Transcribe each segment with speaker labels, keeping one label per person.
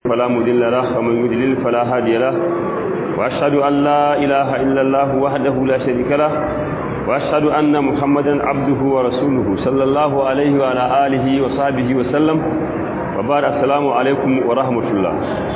Speaker 1: فلا مضل له ومن يضلل فلا هادي له وأشهد أن لا إله إلا الله وحده لا شريك له وأشهد أن محمدا عبده ورسوله صلى الله عليه وعلى آله وصحبه وسلم وبارك السلام عليكم ورحمة الله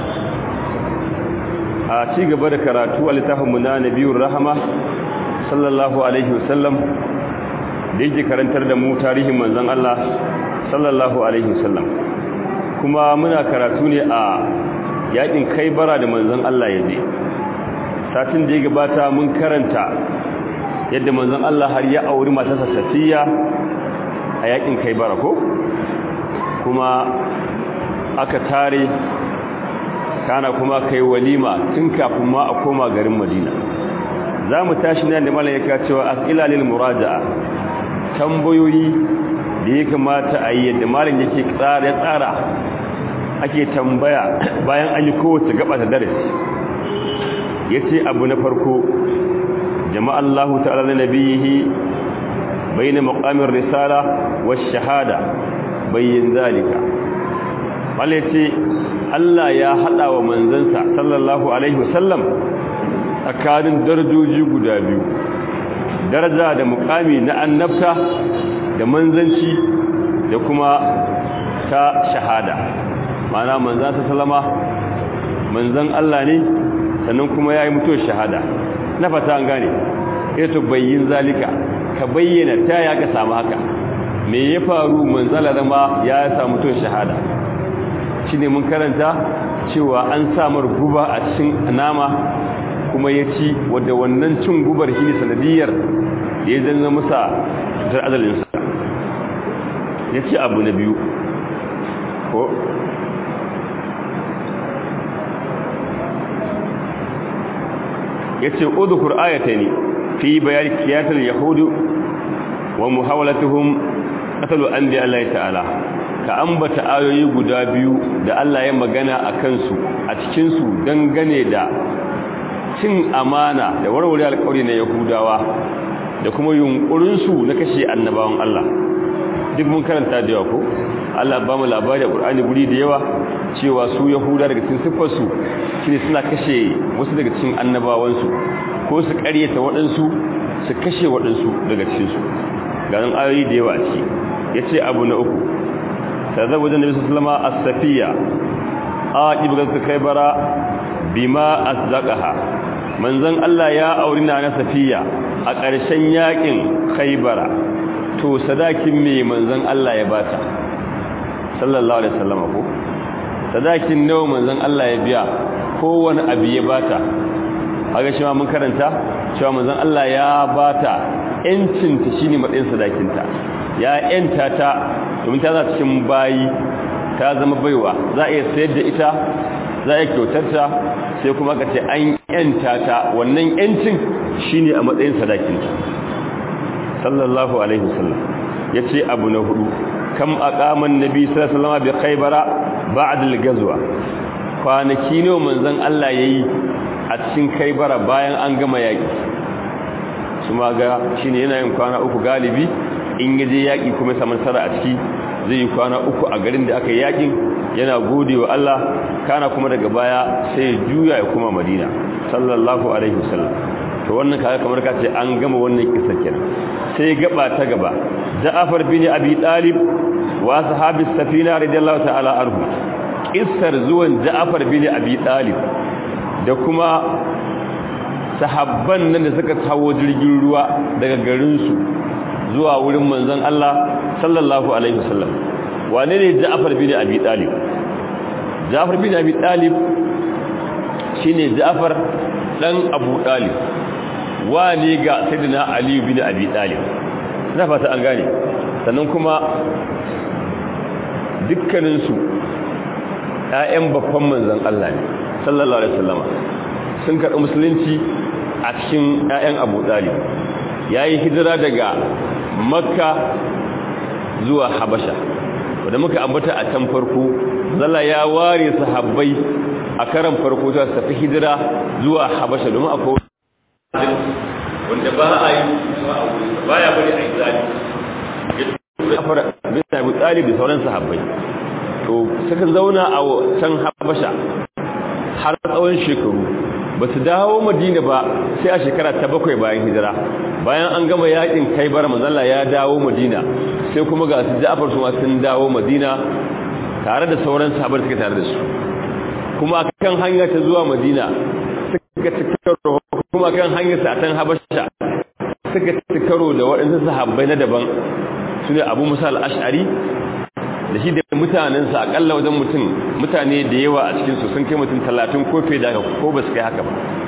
Speaker 1: a ci gaba da karatu a littafinmu na nabiyun rahama sallallahu alaihi wasallam da yake karantar da mu tarihin manzon Allah sallallahu alaihi wasallam kuma muna karatu ne a yakin kaibara da manzon Allah ya je satin da ya gabata mun karanta yadda manzon Allah har ya auri matarsa Safiya a yakin kaibara ko kuma aka tare kana kuma kai walima tun kafin ma a koma garin Madina za mu tashi nan da malaika cewa as'ila lil muraja'a tambayoyi da ya kamata a yi yadda malin yake tsara ya tsara ake tambaya bayan an yi kowace gaba ta darasi yace abu na farko jama'a Allah ta'ala na nabiyihi bayna maqamir risala wash shahada bayyin zalika ce Allah ya hada wa manzansa sallallahu alaihi wasallam tsakanin darajoji guda biyu daraja da mukami na annabta da manzanci da kuma ta shahada mana manzan ta salama manzan Allah ne sannan kuma ya yi mutuwar shahada na fata an gane ito bayyin zalika ka bayyana ta ya ka samu haka me ya faru manzala zama ya samu mutuwar shahada shi ne mun karanta cewa an samar guba a cikin nama kuma ya ci wadda wannan cin gubar shi ne sanadiyar da ya zanna masa cutar azalinsa ya ci abu na biyu ko ya ce uzukur ayata ne fi bayar kiyatar yahudu wa muhawalatuhum qatalu anbi Allah ta'ala ka ambata ayoyi guda biyu da Allah ya magana a kansu a cikinsu dangane da cin amana da warware alƙawari na yahudawa da kuma yunkurinsu na kashe annabawan Allah duk mun karanta da yawa ko Allah ba mu labari a Qur'ani guri da yawa cewa su yahuda daga cikin siffarsu shine suna kashe wasu daga cikin annabawansu ko su ƙaryata waɗansu su kashe waɗansu daga cikinsu ga nan ayoyi da yawa a ciki yace abu na uku تزوج النبي صلى الله عليه وسلم السفية آجب غزة كيبرا بما أصدقها من زن الله يا أورنا أنا سفية أقرشن ياكين خيبرا to sadakin me manzon Allah ya bata sallallahu alaihi wasallam ko sadakin nawa manzon Allah ya biya kowane abu ya bata haka shi ma mun karanta cewa manzon Allah ya bata yancin ta shine matsayin sadakin ta ya yanta ta domin ta za cikin bayi ta zama baiwa za a iya sayar da ita za a iya kyautar ta sai kuma ka ce an yanta ta wannan yancin shine a matsayin sadakinta sallallahu alaihi wasallam yace abu na hudu kam aqaman nabi sallallahu alaihi wasallam bi khaybara ba'da al-ghazwa kwanaki ne manzon Allah yayi a cikin khaybara bayan an gama yaki kuma ga shine yana yin kwana uku galibi in yaje yaki kuma saman sara a ciki zai yi kwana uku a garin da aka yi yakin yana gode wa Allah kana kuma daga baya sai ya juya ya kuma Madina sallallahu alaihi wasallam to wannan kaga kamar ka ce an gama wannan kissa kenan sai gaba ta gaba Ja'far bin Abi Talib wa sahabis safina radiyallahu ta'ala anhu kissar zuwan Ja'far bin Abi Talib da kuma sahabban nan da suka hawo jirgin ruwa daga garin su zuwa wurin manzon Allah sallallahu alaihi wasallam wane ne Ja'far bin Abi Talib Ja'far bin Abi Talib shine Ja'far dan Abu Talib wane ga Sayyidina Ali bin Abi Talib na fata an gane sannan kuma dukkanin su ƴaƴan babban manzon Allah ne sallallahu alaihi wasallam sun karɓi musulunci a cikin ƴaƴan Abu Talib yayi hijira daga makka zuwa habasha wadda muka ambata a can farko zalla ya ware sahabbai a karan farko ta tafi hijira zuwa habasha domin akwai wanda ba a yi ba ya bari a yi zali ya fara bin abu talib da sauran sahabbai to suka zauna a can habasha har tsawon shekaru ba su dawo madina ba sai a shekara ta bakwai bayan hijira bayan an gama yakin kai bar manzala ya dawo madina sai kuma ga su ja'afar su sun dawo madina tare da sauran sahabar suka tare da su kuma kan hanya ta zuwa madina suka cikaro kuma kan hanyar sa tan habasha suka cikaro da waɗansu sahabbai na daban su ne abu musa al-ash'ari da shi da mutanensa akalla wajen mutum mutane da yawa a cikinsu sun kai mutum talatin ko fiye da ko ba su kai haka ba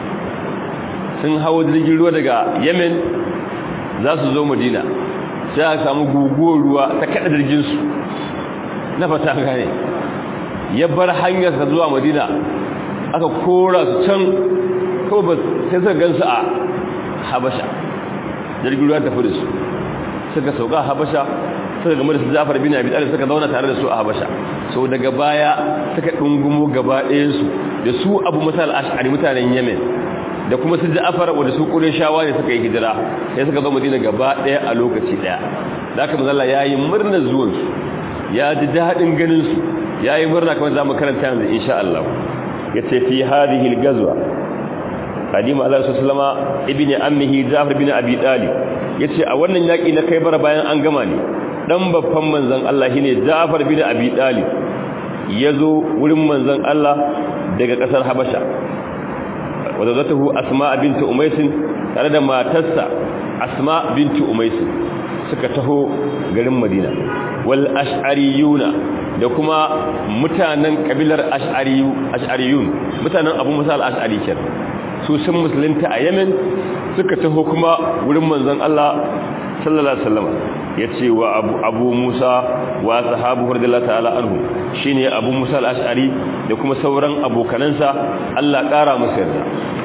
Speaker 1: sun hawo jirgin ruwa daga yemen za su zo madina sai aka samu guguwar ruwa ta kada jirginsu na fata gane ya bar hanyarsa zuwa madina aka kora su can kawai ba sai suka gansu a habasha jirgin ruwa tafi da su suka sauka habasha suka game da su Ja'far bin Abi Talib suka zauna tare da su a Habasha so daga baya suka dungumo gaba ɗayan su da su Abu Musa al-Ash'ari mutanen Yemen da kuma su Ja'far wanda su Qurayshawa ne suka yi hijira sai suka zo Madina gaba ɗaya a lokaci ɗaya zaka manzo Allah yayi murnar zuwan su ya ji dadin ganin su yayi murna kamar zamu karanta yanzu insha Allah yace fi hadhihi al-ghazwa qadima Allah sallama ibni ammihi Ja'far bin Abi Talib yace a wannan yaki na kai bara bayan an gama ne dan babban manzon Allah shine Ja'far bin Abi Talib yazo wurin manzon Allah daga kasar Habasha wadatuhu Asma bint Umays tare da matarsa Asma bint Umays suka taho garin Madina wal ash'ariyuna da kuma mutanen kabilar ash'ariyu ash'ariyun mutanen Abu Musa al-Ash'ari kenan su sun musulunta a Yemen suka taho kuma wurin manzon Allah sallallahu alaihi wasallam yace wa abu, abu Musa wa sahabu radiyallahu ta'ala anhu shine Abu Musa al-Ash'ari da kuma sauran abokanansa Allah kara musu yarda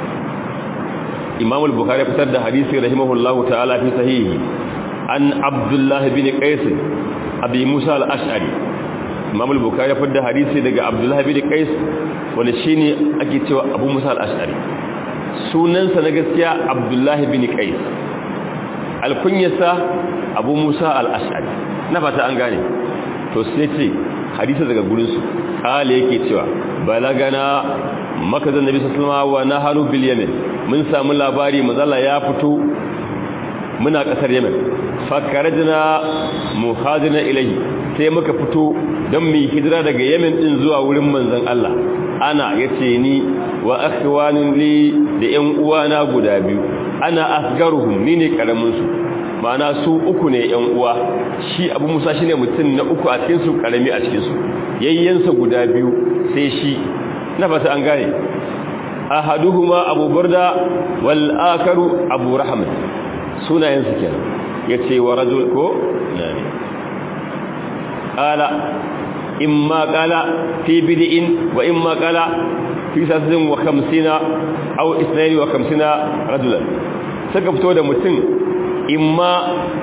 Speaker 1: Imam al-Bukhari fitar da hadisi rahimahullahu ta'ala fi sahihi an Abdullah bin Qais Abi Musa al-Ash'ari Imam al-Bukhari fitar da hadisi daga Abdullah bin Qais wanda shine ake cewa Abu Musa al-Ash'ari sunansa na gaskiya Abdullah bin Qais alkunyarsa abu musa al'ashari na fata an gane to sai ce hadisa daga gurinsu ƙala yake cewa balagana makazan nabi sassalma wa na hannu bil yamen mun samu labari mazala ya fito muna ƙasar yamen fakarajina muhajina ilahi sai muka fito don mu hijira daga yamen ɗin zuwa wurin manzan Allah ana ya ce ni wa akhwanin li da ‘yan uwana guda biyu ana asgaruhum ni ne karaminsu ma'ana su uku ne ‘yan uwa shi abu musa shi ne mutum na uku a cikinsu karami a cikinsu yayyansa guda biyu sai shi na fata an gane ahaduhuma abu burda wal akaru abu rahmat sunayensu kenan yace wa rajul ko nani qala imma qala fi bid'in wa imma qala fi sasin wa khamsina aw isnaini wa khamsina rajulan suka fito da mutum imma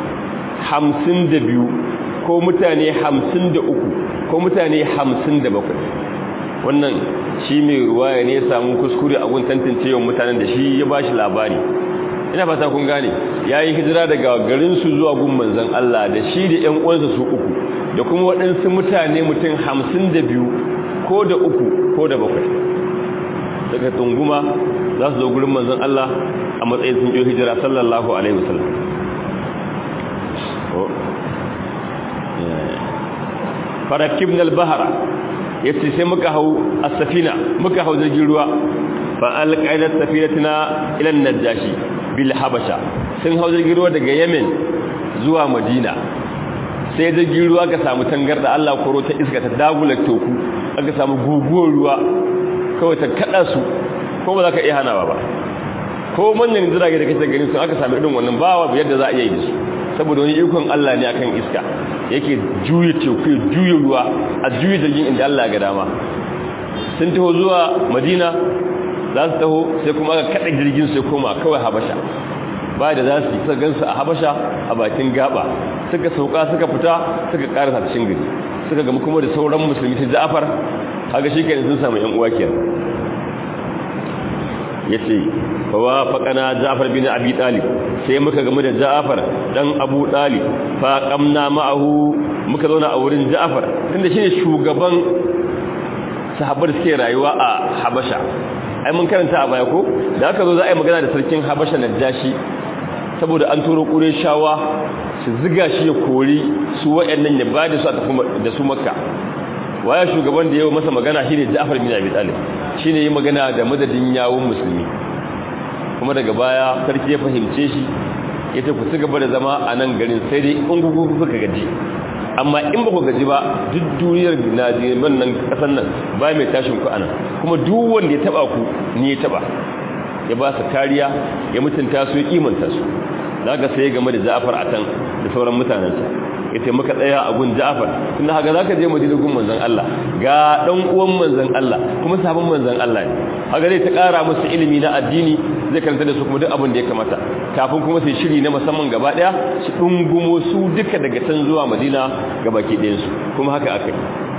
Speaker 1: 52 ko mutane 53 ko mutane 57 wannan shi mai ruwaya ne ya samu kuskure a gun tantance yawan mutanen da shi ya bashi labari ina fata kun gane yayi hijira daga garin su zuwa gun manzon Allah da shi da ƴan uwansa su uku da kuma waɗansu mutane mutum 52 ko da uku ko da bakwai daga tunguma za su zo gurin manzon Allah a matsayin sun yi hijira sallallahu alaihi wasallam farakibna al-bahra yace sai muka hau as-safina muka hau jirgin ruwa fa alqaidat safinatina ila an-najashi bil habasha sun hau jirgin ruwa daga yemen zuwa madina sai jirgin ruwa ka samu tangarda Allah koro ta iska ta dagula toku aka samu guguwar ruwa kawai ta kada su ko ba za ka iya hanawa ba ko manyan jirage da kake gani sun aka sami irin wannan bawa yadda za a iya yi da su saboda wani ikon Allah ne akan iska yake juye teku ya juye ruwa a juye jirgin inda Allah ga dama sun taho zuwa madina za su taho sai kuma aka kada jirgin sai koma kawai habasha ba da za su yi suka gansu a habasha a bakin gaba suka sauka suka fita suka karasa cikin gari suka gama kuma da sauran musulmi ta ja'afar haka shi kenan sun samu yan uwa kenan yace fa wa faqana Ja'far bin Abi Talib sai muka gamu da Ja'far dan Abu Talib fa qamna ma'ahu muka zauna a wurin Ja'far tunda shine shugaban sahabbar suke rayuwa a Habasha ai mun karanta a baya ko da aka zo za a yi magana da sarkin Habasha Najashi saboda an turo shawa su ziga shi ya kori su wayannan ya ba da su a tafi da su Makka waya shugaban da yawa masa magana shine Ja'far bin Abi Talib shine yi magana da madadin yawun musulmi kuma daga baya sarki ya fahimce shi yace ku ci gaba da zama a nan garin sai dai in gugu kuka gaji amma in ba ku gaji ba duk duniyar Najeriya nan kasan nan ba mai tashin ku anan kuma duk wanda ya taba ku ni ya taba ya ba su kariya ya mutunta su ya kimanta su zaka sai game da Ja'far atan da sauran mutanensa yace muka tsaya a gun Ja'far tunda haka zaka je Madina gun manzon Allah ga dan uwan manzon Allah kuma sabon manzon Allah ne haka zai ta kara musu ilimi na addini zai karanta da su kuma duk abin da ya kamata kafin kuma sai shiri na musamman gaba daya su dungumo su duka daga can zuwa Madina gabaki ɗayan su kuma haka akai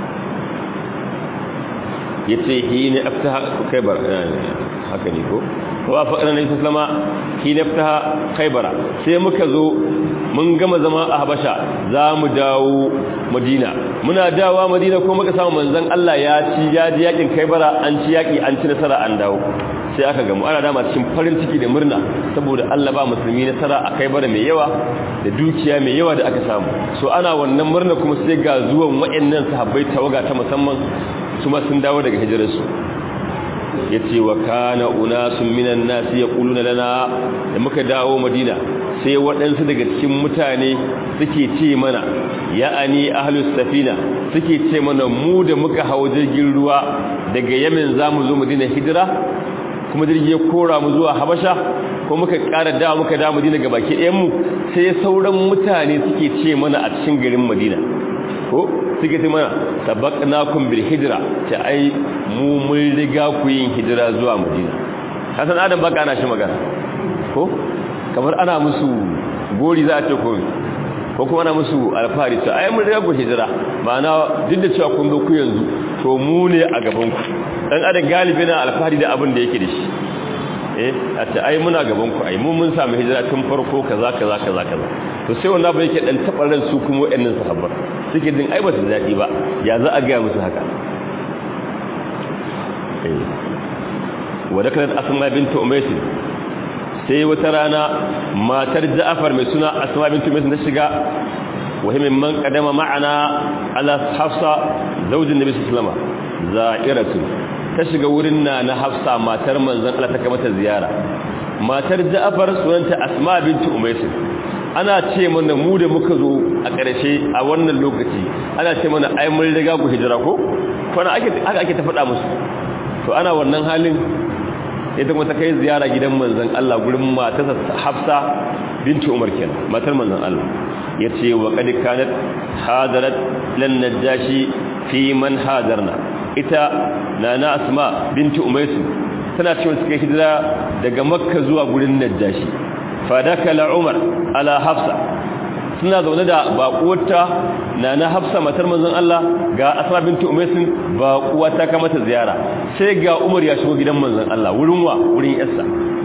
Speaker 1: yace hina aftaha kaibar haka ne ko wa faqana nabi sallama hina aftaha kaibara sai muka zo mun gama zama a habasha za mu dawo madina muna dawa madina ko muka samu manzon Allah ya ci ya ji yakin kaibara an ci yaki an ci nasara an dawo sai aka gamu ana dama cikin farin ciki da murna saboda Allah ba musulmi nasara a kaibara mai yawa da dukiya mai yawa da aka samu so ana wannan murna kuma sai ga zuwan waɗannan sahabbai tawaga ta musamman su ma sun dawo daga hijirarsu ya ce wa kana unasun minan nasi ya ƙuluna lana da muka dawo madina sai waɗansu daga cikin mutane suke ce mana ya'ani ahlus safina suke ce mana mu da muka hau jirgin ruwa daga yamin za mu zo madina hijira kuma jirgi ya kora mu zuwa habasha ko muka ƙara dawo muka dawo madina ga baki ɗayanmu sai sauran mutane suke ce mana a cikin garin madina ko suke ce mana sabaqnakum bil hijra ta ai mu mun riga ku yin hijira zuwa madina kasan adam baka ana shi magana ko kamar ana musu gori za a ce ko ko kuma ana musu alfahari ta ai mun riga ku hijira ma'ana duk da cewa kun zo ku yanzu to mu ne a gaban ku dan adam galibi na alfahari da abin da yake da shi eh a ce ai muna gaban ku ai mun mun samu hijira tun farko kaza kaza kaza kaza to sai wannan ba yake dan tabar ran su kuma wayannan sahabbar suke din ai ba su daɗi ba ya za a gaya musu haka wadda kanar asma bintu umaisu sai wata rana matar ja'afar mai suna asma bintu umaisu na shiga wahimin man kadama ma'ana ala hafsa zaujin nabi sallama za'iratu ta shiga wurin na na hafsa matar manzon Allah ta kamata ziyara matar ja'afar sunanta asma bintu umaisu ana ce mana mu da muka zo a ƙarshe a wannan lokaci ana ce mana ai mun riga ku hijira ko kwana ake aka ake ta faɗa musu to ana wannan halin ita kuma ta kai ziyara gidan manzon Allah gurin matarsa Hafsa binti Umar kenan matar manzon Allah yace wa qad kanat hadarat lan najashi fi man hadarna ita nana Asma binti Umays tana cewa suka hijira daga Makka zuwa gurin Najashi fadakala umar ala hafsa suna zaune da baƙuwarta na na hafsa matar manzon Allah ga asma binti umaysin baƙuwa ta kama ta ziyara sai ga umar ya shigo gidan manzon Allah wurin wa wurin yarsa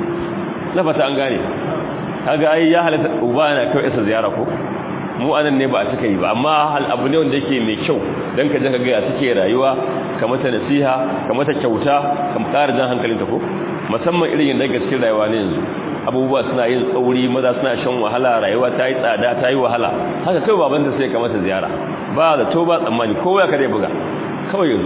Speaker 1: na fata an gane kaga ai ya halatta uba yana kai yarsa ziyara ko mu anan ne ba a cika yi ba amma hal abu ne wanda yake mai kyau dan ka je ka ga ya take rayuwa ka mata nasiha ka mata kyauta ka ƙara jan hankalinta ko musamman irin yadda gaskiyar rayuwa ne yanzu abubuwa suna yin tsauri maza suna shan wahala rayuwa ta yi tsada ta yi wahala haka kai baban da sai kamata ziyara ba da to ba tsammani kowa ya kare buga kawai yanzu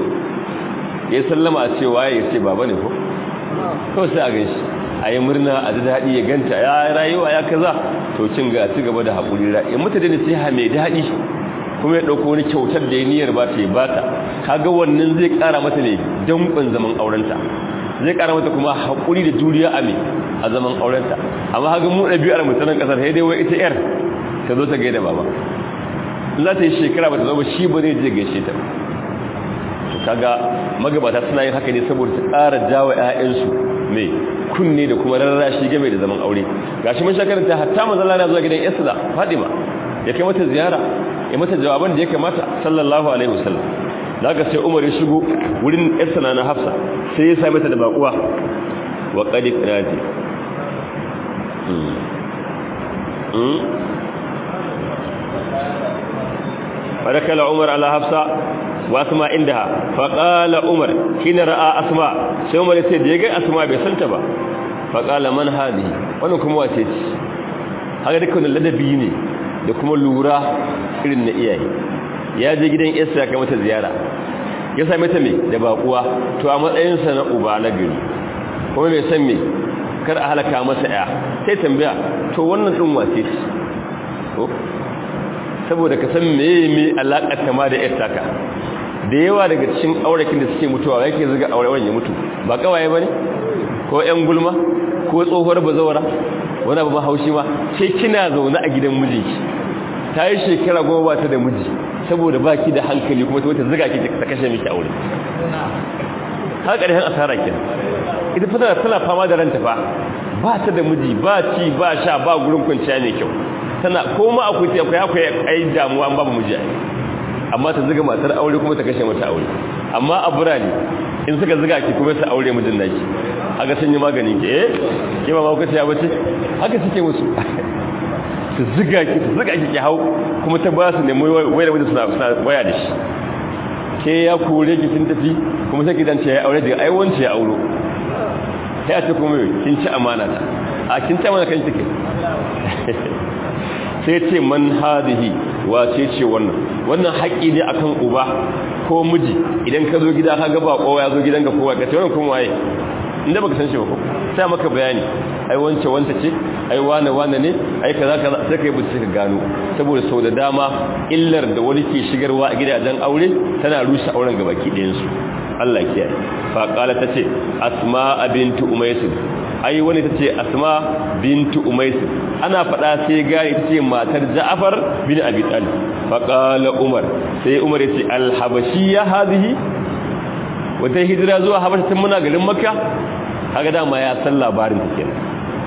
Speaker 1: ya sallama a cewa ya ce baba ne ko kawai sai a gan shi a yi murna a ji daɗi ya ganta ya rayuwa ya kaza to cin ga ci gaba da haƙuri ra in mutane da siha mai daɗi kuma ya ɗauko wani kyautar da ya niyyar ba ta yi ba ta kaga wannan zai ƙara mata ne danƙon zaman aurenta zai ƙara mata kuma haƙuri da juriya a mai a zaman aurenta amma haka mu ɗabi'ar mutanen ƙasar sai dai wai ita yar ta zo ta gaida baba za ta yi shekara ba ta zo ba shi ba zai je gaishe ta to kaga magabata suna yin haka ne saboda ta ƙara jawo ƴaƴansu mai kunne da kuma rarrashi game da zaman aure gashi mun shakaranta hatta manzon Allah zuwa gidan Isra Fatima ya kai mata ziyara ya mata jawaban da ya kamata sallallahu alaihi wasallam daga sai Umar ya shigo wurin Isra na Hafsa sai ya same ta da bakuwa wa qad qirati فدخل عمر على حفصة وأسماء عندها فقال عمر حين رأى أسماء sai Umar yace da yaga Asma bai santa ba faqala man hadi wannan kuma wace ce haka dukkan ladabi ne da kuma lura irin na iyaye ya je gidan Isa ya kai mata ziyara ya same ta me da bakuwa to a matsayin sa na uba na gari kuma bai san me kar a halaka masa ya sai tambaya to wannan din wace ce ko saboda ka san meye me alakar ta ma da yar taka da yawa daga cikin aurakin da suke mutuwa yake zuga auren ya mutu ba kawaye bane ko ƴan gulma ko tsohuwar bazawara wani abu haushi ma sai kina zaune a gidan mijinki ta yi shekara goma ba ta da miji saboda baki da hankali kuma ta wata zuga ki ta kashe miki aure har ƙarshen asara kenan ita fa tana fama da ranta fa ba ta da miji ba ci ba sha ba gurin kwanciya ne kyau tana koma akwai ta akwai akwai ai damuwa an babu miji amma ta zuga matar aure kuma ta kashe mata aure amma a burane in suka zuga ki kuma ta aure mijin naki haka sun yi magani ke eh ke ba mauka ta bace haka suke musu su zuga ki su zuga ki ki hau kuma ta ba su nemi wayar mijin suna suna waya da shi ke ya kore ki sun tafi kuma sai gidan ce ya aure daga ai wance ya auro sai a ce kuma kin ci amana ta a kin ci amana kan take sai ce man hadihi wace ce wannan wannan haƙi ne akan uba ko miji idan ka zo gida ka ga bako ya zo gidanka kowa ka ce wannan kuma waye inda baka san shi ba ko sai maka bayani ai wance wanta ce ai wane wane ne ai kaza kaza sai kai bincike ka gano saboda sau da dama illar da wani ke shigarwa a gidajen aure tana rusa auren gabaki ɗayan su Allah ya kiyaye fa qala tace asma bintu umays ai wani tace asma bintu umays ana fada sai gari tace matar ja'far bin abi talib fa qala umar sai umar yace al habashiyya hadhihi wata hijira zuwa habasha tun muna garin makka kaga dama ya san labarin ta kenan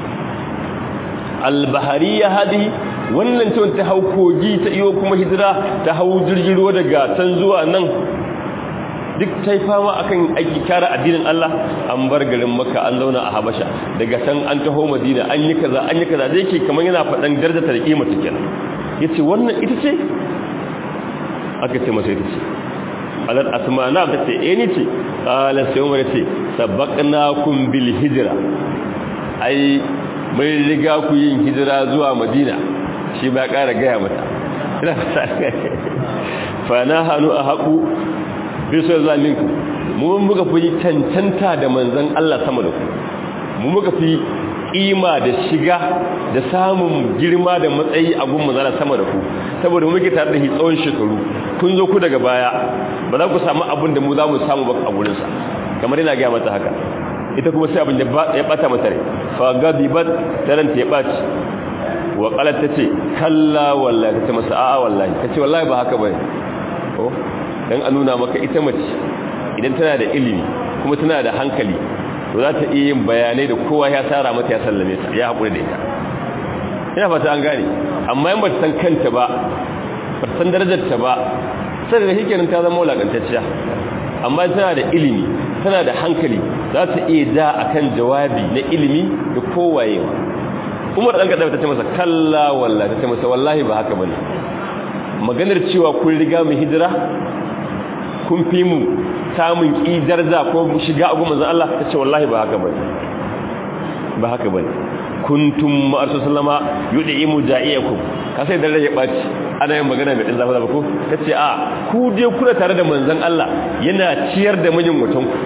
Speaker 1: al bahariyya hadhihi wannan ce ta hau kogi ta iyo kuma hijira ta hau jirgin ruwa daga can zuwa nan duk ta yi fama akan aiki kara addinin Allah an bar garin maka an zauna a habasha daga can an taho madina an yi kaza an yi kaza zai ke kamar yana faɗan darajar da kima ta kenan ya ce wannan ita ce aka ce masa ita ce alar asma na ta ce eh ni ce ƙalar sai umar ce sabaqnakum bil hijira ai mai riga ku yin hijira zuwa madina shi ba ƙara gaya mata fa na hannu a haƙu bisa zalinku mu muka fi cancanta da manzon Allah sama da ku mu muka fi kima da shiga da samun girma da matsayi a gun manzon sama da ku saboda mu muke tare da shi tsawon shekaru kun zo ku daga baya ba za ku samu abin da mu za mu samu ba a gurin sa kamar yana ga mata haka ita kuma sai abin da ya bata mata rai fa gadibat taran ta baci wa qalat tace kalla wallahi tace masa a'a wallahi tace wallahi ba haka bane oh dan a nuna maka ita mace idan tana da ilimi kuma tana da hankali to za ta iya yin bayanai da kowa ya tsara mata ya sallame ta ya haƙuri da ita ina fata an gane amma in ba ta san kanta ba ba ta san darajarta ba sai da hikenin ta zama wulakantacciya amma tana da ilimi tana da hankali za ta iya da akan jawabi na ilimi da kowayewa umar ɗan kaɗa ta ce masa kalla wallahi ta ce masa wallahi ba haka bane maganar cewa kun riga mu hijira kun fi mu samun ƙidar za ko shiga a goma Allah ta ce wallahi ba haka bane ba haka bane kuntum ma'arsu sallama yudi imu ja'iyakum ka sai dan rage baci ana yin magana mai dan zafa zafa ko tace a ku dai kuna tare da manzon Allah yana ciyar da mijin mutum ku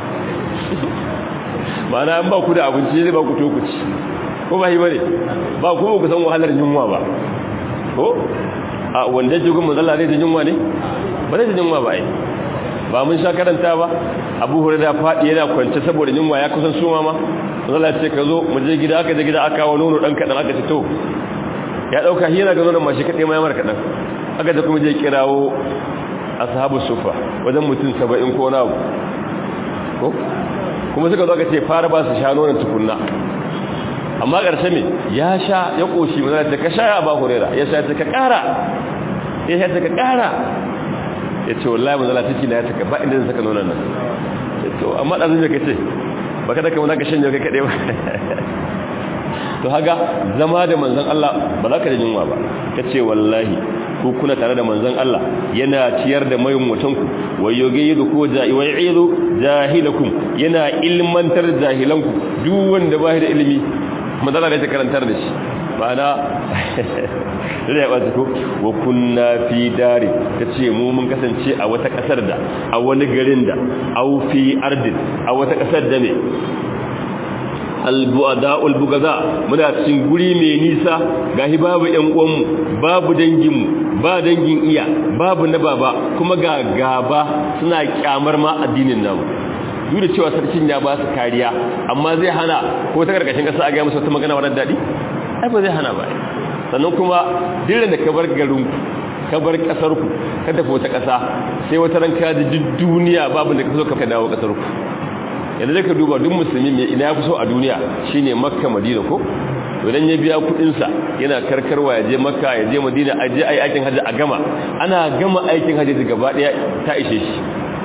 Speaker 1: ma'ana an ba ku da abinci zai ba ku to ku ci ko ba yi bane ba ku ku san wahalar yunwa ba ko a wanda jigun manzon Allah zai yunwa ne ba zai yunwa ba ai ba mun sha karanta ba abu hurada faɗi yana kwance saboda yunwa ya kusan suma ma zala ce ka zo mu je gida aka je gida aka kawo nono dan kadan aka ce to ya dauka shi yana ga nonon mashi kade mai mara kadan aka da kuma je kirawo ashabu sufa wajen mutum 70 ko na ko kuma suka zo aka ce fara ba su sha nonon tukunna amma ƙarshe me ya sha ya koshi mun ce ka sha ya ba hurera ya sha ta ka ƙara ya sha ta ka ƙara ya ce wallahi manzala ciki na ya saka ba inda zai saka nonon nan to amma da zai ka ce ba kada ka ka shanye kai kaɗai ba to haga zama da manzan Allah ba za ka da yunwa ba ka ce wallahi ko kuna tare da manzon Allah yana ciyar da mayin mutanku wayogeyidu ko ja'iwaidu jahilakum yana ilmantar jahilanku duk wanda ba da ilimi manzala da ta karantar da shi ma'ana da ya ɓata ko wa kunna fi dare ta ce mu mun kasance a wata ƙasar da a wani garin da au fi ardin a wata ƙasar da ne albu'ada'ul bugaza muna cikin guri mai nisa gahi babu ƴan uwanmu babu danginmu ba dangin iya babu na baba kuma ga gaba suna kyamar ma addinin namu duk da cewa sarkin ya ba su kariya amma zai hana ko ta karkashin kasa a ga musu wata magana wadda daɗi ai ba zai hana ba sannan kuma dire da ka bar garin ka bar kasar ku ka tafi wata kasa sai wata ran ka ji duniya babu da ka so ka dawo kasar ku yanzu da ka duba duk musulmi mai ina ya fi so a duniya shine makka madina ko idan ya biya kudinsa yana karkarwa ya je makka ya je madina a je ai aikin hajji a gama ana gama aikin hajji gaba daya ta ishe shi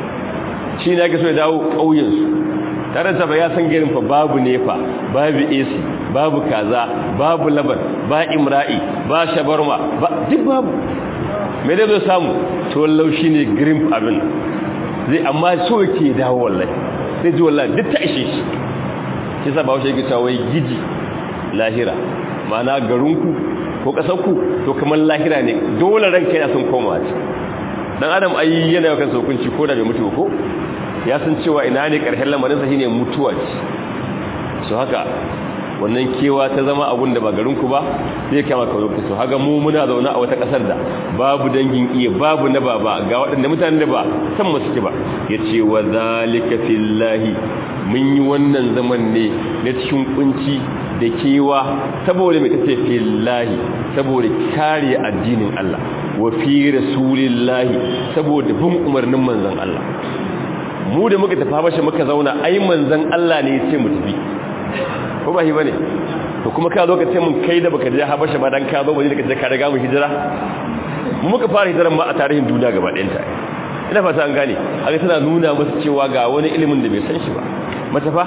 Speaker 1: shi ne ake so ya dawo ƙauyensu tare da ya san garin fa babu nefa babu AC babu kaza babu laban ba imra'i ba shabarma ba duk babu me dai zo samu to laushi ne green abin zai amma so yake dawo wallahi sai ji wallahi duk ta ishe shi shi sa ba wace yake cewa wai giji lahira ma'ana garinku ko kasarku to kamar lahira ne dole ranka yana son komawa ce dan adam ai yana yakan saukunci ko da bai mutu ko ya san cewa ina ne ƙarshen lamarinsa shine mutuwa ce su haka wannan kewa ta zama abun da ba garinku ba zai kama ka zoki su haka mu muna zaune a wata ƙasar da babu dangin iya babu na baba ga waɗanda mutane da ba san mu suke ba ya ce wa zalika fillahi mun yi wannan zaman ne na cikin kunci da kewa saboda mai tace fillahi saboda kare addinin Allah wa fi rasulillahi saboda bin umarnin manzon Allah mu da muka tafi habasha muka zauna ai manzon Allah ne ya ce mu tafi ko ba shi bane to kuma ka zo ka ce mun kai da baka je habasha ba dan ka zo ba ne ka je ka riga mu hijira mu muka fara hijiran ma a tarihin duniya gaba ɗayan ta ina fata an gane haka tana nuna musu cewa ga wani ilimin da bai san shi ba matafa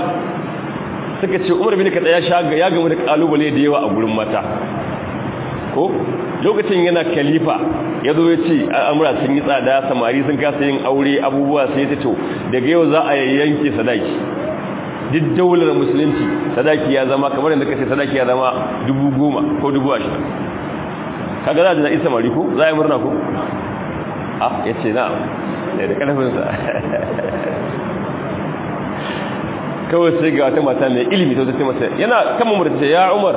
Speaker 1: suka ce Umar bin Khattab ya shaga ya gamu da kalubale da yawa a gurin mata ko lokacin yana khalifa ya zo ya ce al'amura sun yi tsada samari sun kasa yin aure abubuwa sai ta to daga yau za a yanke sadaki duk daular musulunci sadaki ya zama kamar yadda kace sadaki ya zama dubu goma ko dubu ashirin kaga za a jina isa mari ko za a yi murna ko a ya ce na da da ƙarfinsa kawai sai ga wata mata mai ilimi ta ce masa yana kan mamurta ce ya umar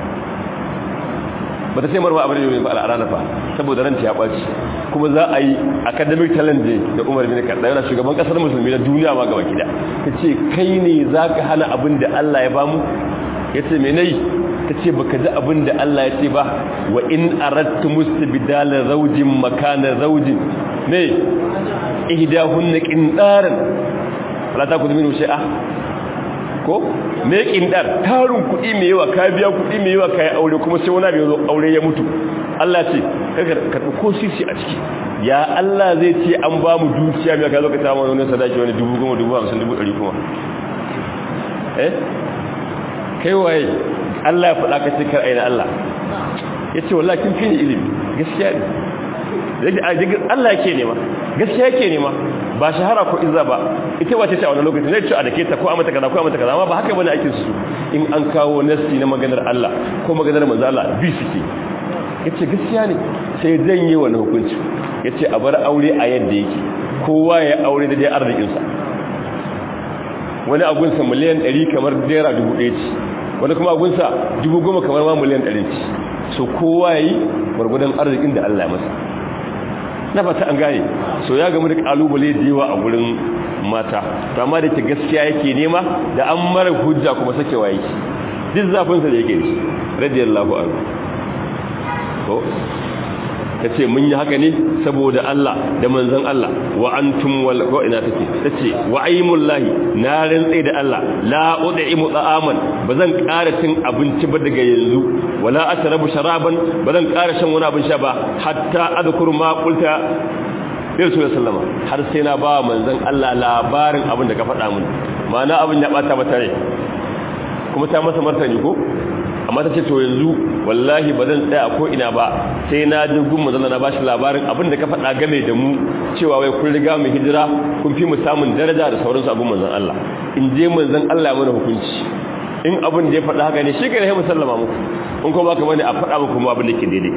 Speaker 1: ba ta sai marwa abin da ba al'adana fa saboda ranta ya ɓaci kuma za a yi academic challenge da umar bin kaɗa yana shugaban ƙasar musulmi na duniya ma gaba gida ta ce kai ne za ka hana abin da allah ya bamu ya ce mai nai ta ce baka ji abin da allah ya ce ba wa in arattu musu bidala zaujin makana zaujin ne ihdahunna qindaran la ta kudu min shi'a ko me kindar tarin kuɗi mai yawa ka biya kuɗi mai yawa kai aure kuma sai wani bai zo aure ya mutu Allah ce kaga ka ko sisi a ciki ya Allah zai ce an ba mu dukiya mai ka zo ka ta wani sadaki wani dubu goma dubu hamsin dubu ɗari kuma eh kai waye Allah ya faɗa ka ce kar aina Allah ya ce wallahi kin fi ilimi gaskiya ne Allah yake nema gaskiya yake nema ba shahara ko izza ba ita wace ce a wannan lokacin zai ci a dake ta ko a mata kaza ko a mata kaza amma ba haka bane ake su in an kawo nasti na maganar Allah ko maganar manzo Allah bi suke yace gaskiya ne sai zan yi wannan hukunci yace a bar aure a yadda yake kowa ya aure da dai arzikin sa wani agun sa miliyan 100 kamar naira 1000 ce wani kuma agun sa 10,000 kamar ma miliyan 100 ce so kowa yayi gurgudan arzikin da Allah ya masa na fata an gane so ya gamu da kalubale da yawa a gurin mata to amma da ke gaskiya yake nema da an mara hujja kuma sakewa yake duk zafin sa da yake shi radiyallahu anhu to tace mun yi haka ne saboda Allah da manzon Allah wa antum wal ko ina take tace wa aymullahi na rantsa da Allah la ud'imu ta'aman bazan ƙara cin abinci ba daga yanzu wala ashrabu sharaban bazan ƙara shan wani abin sha ba hatta adhkur ma qulta ya rasu sallama har sai na ba manzon Allah labarin abin da ka faɗa mun ma'ana abin ya bata mata rai kuma ta masa martani ko amma ta ce to yanzu wallahi ba zan tsaya ko ina ba sai na ji gun manzon na bashi labarin abin da ka faɗa game da mu cewa wai kun riga mu hijira kun fi mu samun daraja da sauransu abin manzon Allah in je manzon Allah ya mana hukunci in abin da ya faɗa haka ne shi ke rahimu sallama muku in kuma baka bane a faɗa muku kuma abin da ke daidai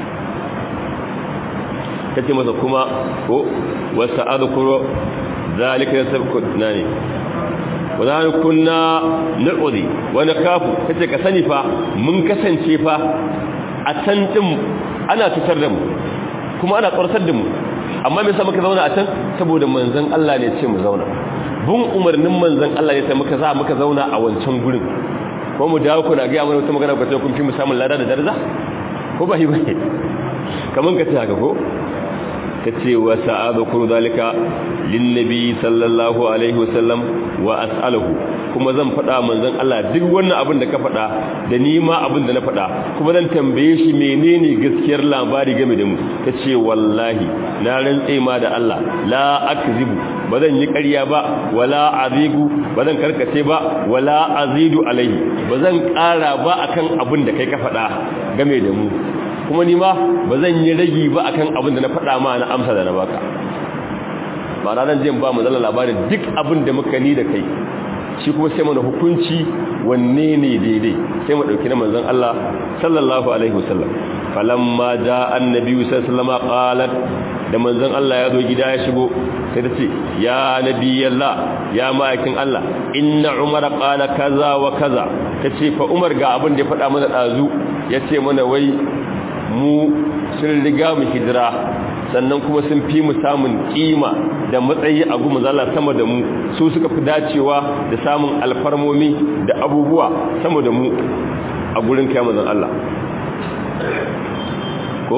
Speaker 1: ta ce masa kuma ko wasu adukuro zalika ya sabku na ne wadda kunna na'udi wani kafu ta ce ka sani fa mun kasance fa a can ɗin ana tutar da mu kuma ana ƙwarsar da mu amma mai sa muka zauna a can saboda manzan Allah ne ce mu zauna bin umarnin manzan Allah ne sai muka za muka zauna a wancan gurin ko mu dawo kuna ga mana wata magana ku ce kun fi mu samun lada da daraja ko ba yi ba kaman ka ce haka ko ka ce wa sa'adukuru zalika linnabi sallallahu alaihi wasallam wa as'aluhu kuma zan faɗa manzon Allah duk wannan abin da ka faɗa da ni ma abin da na faɗa kuma zan tambaye shi menene gaskiyar labari game da mu ta ce wallahi na rantse ma da Allah la akzibu ba zan yi ƙarya ba wala azigu ba zan karkace ba wala azidu alaihi ba zan ƙara ba akan abin da kai ka faɗa game da mu kuma ni ma ba zan yi ragi ba akan abin da na faɗa ma na amsa da na baka ba ranar jin ba mu zala labarin duk abin da muka ni da kai shi kuma sai mana hukunci wanne ne daidai sai mu ɗauki na manzon Allah sallallahu alaihi wasallam falamma ja annabi sallallahu alaihi qalat da manzon Allah ya zo gida ya shigo sai ta ce ya nabiyallah ya ma'aikin Allah inna umar qala kaza wa kaza tace fa umar ga abin da ya faɗa mana dazu yace mana wai mu sun riga mu hijira sannan kuma sun fi mu samun kima da matsayi a gumu zala sama da mu su suka fi dacewa da samun alfarmomi da abubuwa sama da mu a gurin kai mazan Allah ko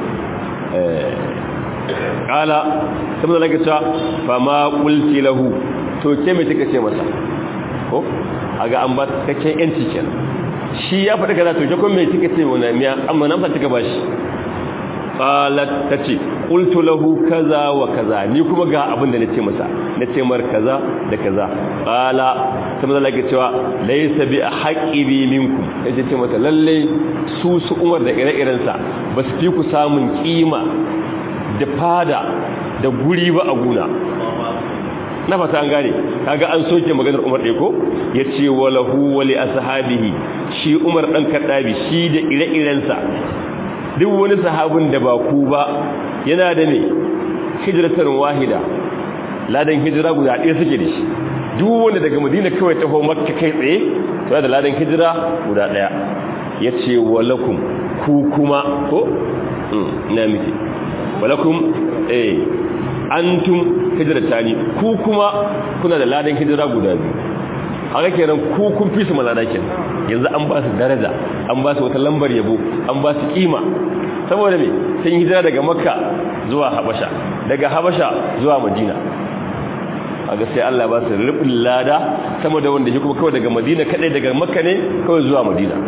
Speaker 1: kala saboda lage ta fama kulti lahu to ke me kika ce masa ko aga an ba cikakken yanci kenan shi ya faɗi kaza to ke kuma me kika ce wannan miya amma nan fa kika bashi qalat tace qultu lahu kaza wa kaza ni kuma ga abin da nace masa nace mar kaza da kaza qala sai manzo lake cewa laysa bi haqqi bi minkum yace ce mata lalle su su umar da ire-iren sa ba su fi ku samun kima da fada da guri ba a guna na fata an gane kaga an soke maganar Umar ɗaya ko yace walahu wali ashabihi shi Umar dan Kaddabi shi da ire-irensa duk wani sahabin da ba ku ba yana da ne hijratar wahida ladan hijira guda ɗaya suke da shi duk wanda daga Madina kawai taho Makka kai tsaye to da ladan hijira guda ɗaya yace walakum ku kuma ko ina miki walakum eh antum hijratani ku kuma kuna da ladan hijira guda biyu haka kenan ku kun fi su malada kenan yanzu an ba su daraja an ba su wata lambar yabo an ba su kima saboda me sun hijira daga makka zuwa habasha daga habasha zuwa madina aga sai Allah ba su rubin lada sama da wanda shi kuma kawai daga madina kadai daga makka ne kawai zuwa madina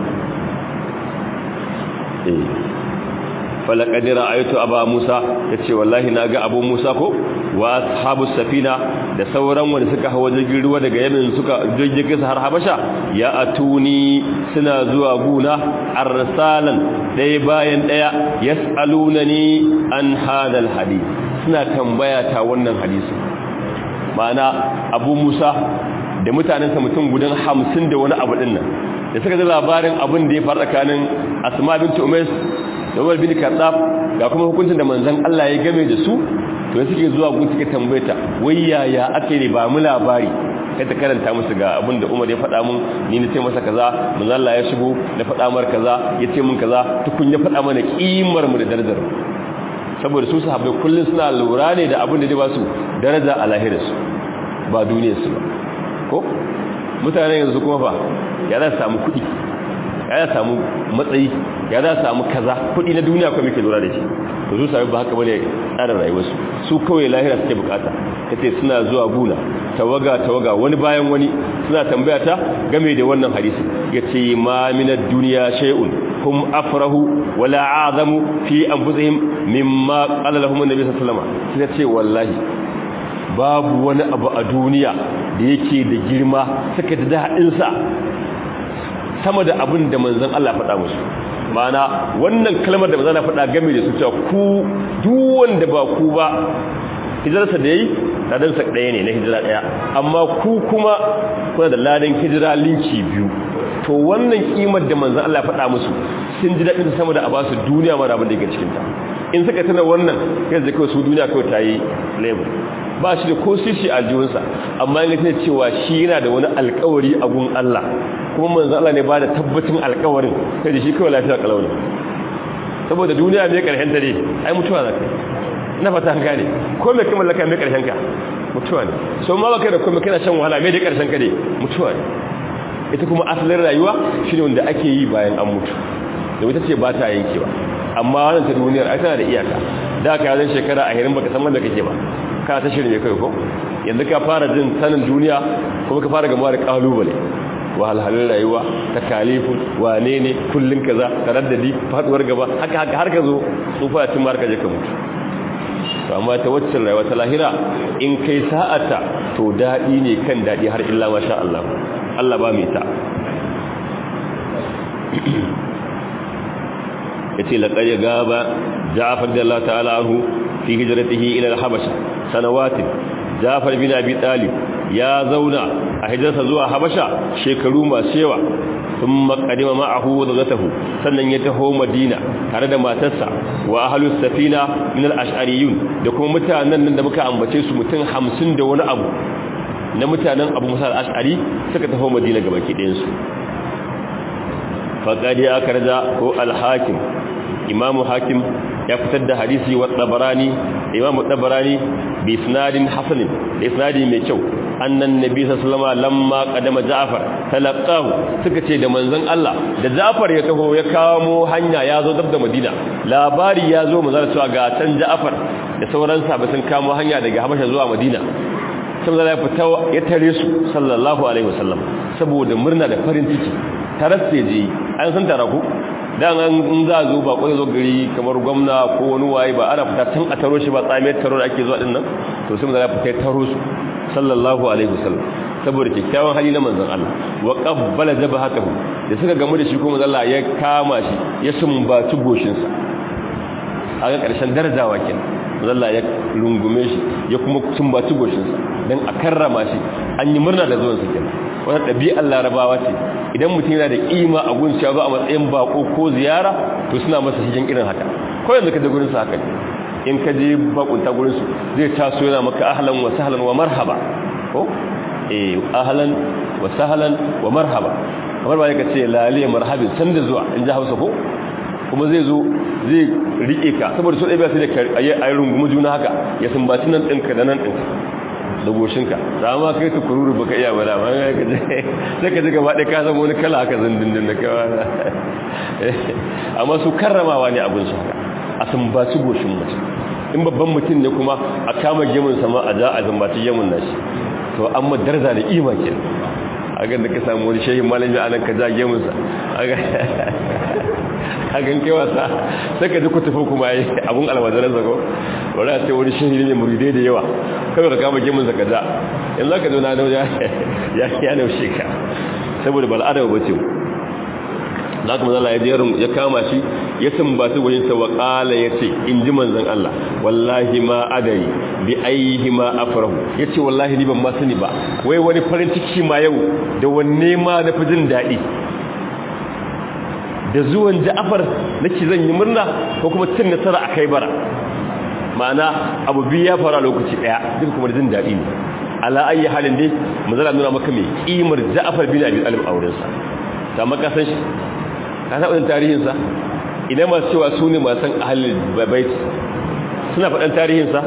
Speaker 1: eh falaqad ra'aytu aba musa yace wallahi naga abu musa ko wa ashabus safina da sauran wanda suka hawa jirgin ruwa daga yamin suka jirgin har habasha ya atuni suna zuwa guna arsalan daya bayan daya yasalunani an hadal hadith suna tambaya ta wannan hadisi ma'ana abu musa da mutanensa mutum gudan hamsin da wani abu dinnan da suka ji labarin abin da ya faru tsakanin asma binti umais da Umar bin Khattab ga kuma hukuncin da manzon Allah ya game da su to suke zuwa gun suke tambayeta wai yaya ake ne ba mu labari kai ta karanta musu ga abin da Umar ya faɗa mun ni na ce masa kaza manzon Allah ya shigo na faɗa mar kaza ya ce mun kaza tukun ya faɗa mana kimar mu da darajar saboda su sahabbai kullun suna lura ne da abin da zai ba su daraja a lahirarsu ba duniyarsu ba ko mutane yanzu kuma fa ya za su samu kuɗi ya za samu matsayi ya za samu kaza kudi na duniya kuma muke lura da shi to su sami ba haka bane tsarin rayuwarsu su kawai lahira suke bukata kace suna zuwa guna tawaga tawaga wani bayan wani suna tambaya ta game da wannan hadisi yace ma min ad-dunya shay'un hum afrahu wala a'zamu fi anfusihim mimma qala lahum an-nabi sallallahu alaihi wasallam sai ce wallahi babu wani abu a duniya da yake da girma suka da dadin sa sama da abin da manzon Allah faɗa musu ma'ana wannan kalmar da manzon Allah faɗa game da su cewa ku duk wanda ba ku ba hijirarsa da yayi ladansa ɗaya ne na hijira ɗaya amma ku kuma kuna da ladan hijira linki biyu to wannan kimar da manzon Allah faɗa musu sun ji daɗin sama da a ba su duniya mara abin da yake cikin ta in suka tana wannan kai zai kawai su duniya kawai ta yi label ba shi da ko sisi a aljihunsa amma yin tana cewa shi yana da wani alkawari a gun Allah kuma manzon Allah ne ba da tabbacin alkawarin kai da shi kawai lafiya kalau ne saboda duniya mai karshen ta ne ai mutuwa za ka na fata an gane ko mai kamar laka mai karshen ka mutuwa ne so ma baka da kuma kana shan wahala mai da karshen ka ne mutuwa ne ita kuma asalin rayuwa shine wanda ake yi bayan an mutu da wata ce ba ta yankewa amma wannan ta duniyar ai tana da iyaka da ka zan shekara a hirin baka san wanda kake ba ka ta shirin kai ko yanzu ka fara jin sanin duniya kuma ka fara gamuwa da kalubale wahalhalun rayuwa ta kalifun wane ne kullun kaza taraddadi faduwar gaba haka haka har ka zo tsufa cin marka je ka mutu to amma ta waccan rayuwa ta lahira in kai sa'ata to dadi ne kan dadi har illa masha Allah Allah ba mai ta yace laqad gaba Ja'far da Allah ta'ala anhu fi hijratihi ila al-Habasha sanawatin Ja'far bin Abi Talib ya zauna a hijirarsa zuwa Habasha shekaru masu yawa thumma qadima ma'ahu wadatahu sannan ya taho Madina tare da matarsa wa ahlus safina min al-ash'ariyun da kuma mutanen nan da muka ambace su mutum 50 da wani abu na mutanen Abu Musa al-Ash'ari suka taho Madina gabaki ɗayan su faqadi akarza ko al-hakim imamu hakim ya fitar da hadisi wa tabarani imamu tabarani bi isnadin hasan da isnadi mai kyau annan nabi sallallahu alaihi lamma qadama ja'far talaqahu suka ce da manzon Allah da ja'far ya taho ya kawo hanya ya zo dab da madina labari ya zo manzon cewa ga can ja'far da sauran sahabbai sun kamo hanya daga habasha zuwa madina saboda ya fita ya tare su sallallahu alaihi wasallam saboda murna da farin ciki tarasse je an san tara ku dan an za zo ba kwai zo gari kamar gwamna ko wani waye ba ana fita tun a taro shi ba tsamiyar taro da ake zuwa din nan to sai manzo ya fita taro su sallallahu alaihi wasallam saboda kyakkyawan hali na manzon Allah wa qabbala jabhatahu da suka gamu da shi ko manzon Allah ya kama shi ya sumbaci goshin sa a ga karshen darajawa kenan manzon Allah ya rungume shi ya kuma sumbaci goshin sa dan a karrama shi an yi murna da zuwan sa kenan wannan ɗabi'ar larabawa ce idan mutum yana da ƙima a gun cewa a matsayin bako ko ziyara to suna masa shigen irin haka ko yanzu ka je gurin sa haka ne in ka je bakunta gurin su zai taso yana maka ahlan wa sahlan wa marhaba ko eh ahlan wa sahlan wa marhaba kamar ba ka ce lale marhabin san da zuwa in ji Hausa ko kuma zai zo zai rike ka saboda so ɗaya sai da ayi rungumu juna haka ya sumbaci nan ɗinka da nan ɗinka da goshinka da ma kai ta kururu baka iya ba da ma ka je sai ka ji gaba ɗaya ka zama wani kala haka zindindin da kawa amma su karramawa ne abin su haka a sumbaci goshin mutum in babban mutum ne kuma a kama gemun sama a ja a sumbaci gemun nashi to amma daraja da ima ke a ga da ka samu wani shehin malami a nan ka ja gemun sa a gan kai wasa sai ka ji ku tafi kuma yi abun almajiran zago wani a ce wani shehi ne muridai da yawa kawai ka kama gemun sa ka ja yanzu ka zo na nau ya ya naushe ka saboda bal'ada ba ce za ka mazala ya jerin ya kama shi ya sambatu wajen sa wa kala ya ce in ji manzan Allah wallahi ma adari bi aihi ma afrahu ya ce wallahi ni ban ma sani ba wai wani farin ciki ma yau da wanne ma na fi jin daɗi da zuwan ja'afar nake zan yi murna ko kuma cin nasara a kai bara ma'ana abu biyu ya fara lokaci ɗaya duk kuma jin daɗi ne ala ayi halin dai manzala nuna maka mai kimar ja'afar bin abi talib a wurinsa ta maka san shi ka taɓa tarihinsa idan masu cewa su ne masu ahalin babaiti suna faɗin tarihinsa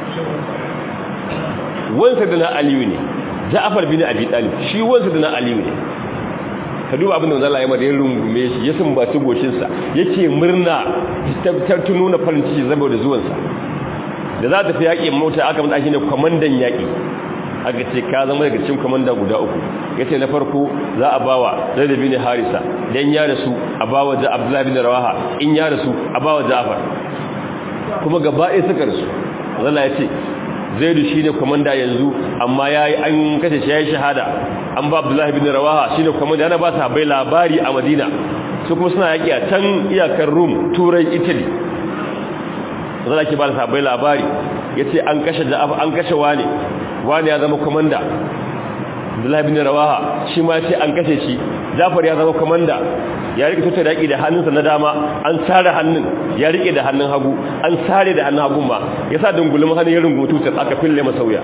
Speaker 1: wansa da na aliyu ne ja'afar bin abi talib shi wansa da na aliyu ne ka duba abin da wanzan Allah ya mada ya rungume shi ya sumbaci goshinsa yake murna ta nuna farin ciki saboda zuwansa da za ta fi yaƙi mota aka mata shi ne kwamandan yaƙi aka ce ka zama daga cikin kwamanda guda uku ya ce na farko za a bawa zaidu bin harisa dan ya rasu a bawa da abdullahi bin rawaha in ya rasu a bawa ja'far kuma gaba ɗaya suka rasu zalla ya ce zaidu shine komanda yanzu amma yayi an kace shi yayi shahada an ba abdullahi bin rawaha shine komanda yana ba sahabbai labari a madina su kuma suna yaki a can iyakar rum turai italy zan ake ba sahabbai labari yace an kashe da'af an kashe wani wani ya zama komanda abdullahi bin rawaha shi ma yace an kashe shi jafar ya zama komanda ya rike tutar yaki da hannunsa na dama an sare hannun ya rike da hannun hagu an sare da hannun hagun ma yasa dungulun hannun ya rungu tutar aka fille masa wuya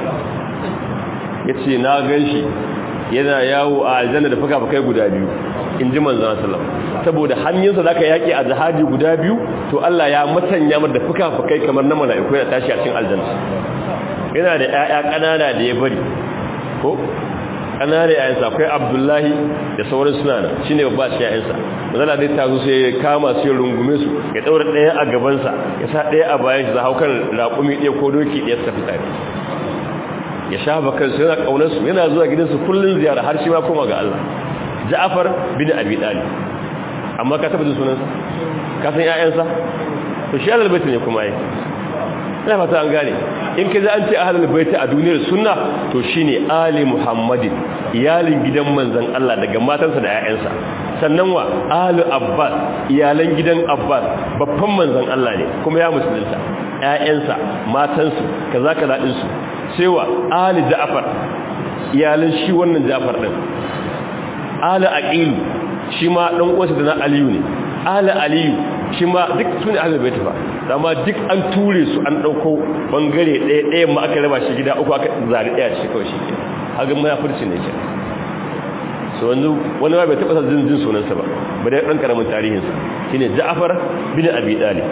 Speaker 1: yace na ganshi yana yawo a aljanna da fuka-fukai guda biyu in ji manzon sallallahu saboda hannunsa zaka yaki a jihadi guda biyu to Allah ya matanya mar da fuka-fukai kamar na mala'iku ya tashi a cikin aljanna yana da ƴaƴa ƙanana da ya bari ko ƙanana yayansa akwai Abdullahi da sauran suna nan shine babba shi yayansa manzon dai ta zo sai ya kama su ya rungume su ya daura ɗaya a gaban sa ya sa ɗaya a bayan shi za haukan raƙumi ɗaya ko doki ɗaya su tafi tare ya shafa kansu yana ƙaunarsu yana zuwa gidansu kullum ziyara har shi ma koma ga Allah Ja'far bin Abi Talib amma ka taba jin sunansa ka san ƴaƴansa to shi ahlul bait ne kuma yi ina fata an gane in kaza an ce ahlul bait a duniyar sunna to shine ali muhammadin iyalin gidan manzon Allah daga matansa da ƴaƴansa sannan wa ahlul abbas iyalan gidan abbas babban manzon Allah ne kuma ya musulunta ƴaƴansa matansu kaza kaza din su sai wa ali ja'far iyalan shi wannan ja'far din ali aqilu shi ma dan uwansa da na aliyu ne ali aliyu shi ma duk sune ahlul bait fa amma duk an ture su an dauko bangare ɗaya ɗaya ma aka raba shi gida uku aka zari ɗaya shi kawai shi ke hagan munafurci ne ke so wanzu wani ma bai taɓa sa jin sunansa ba ba dai ɗan karamin tarihinsa shine ja'far bin abi talib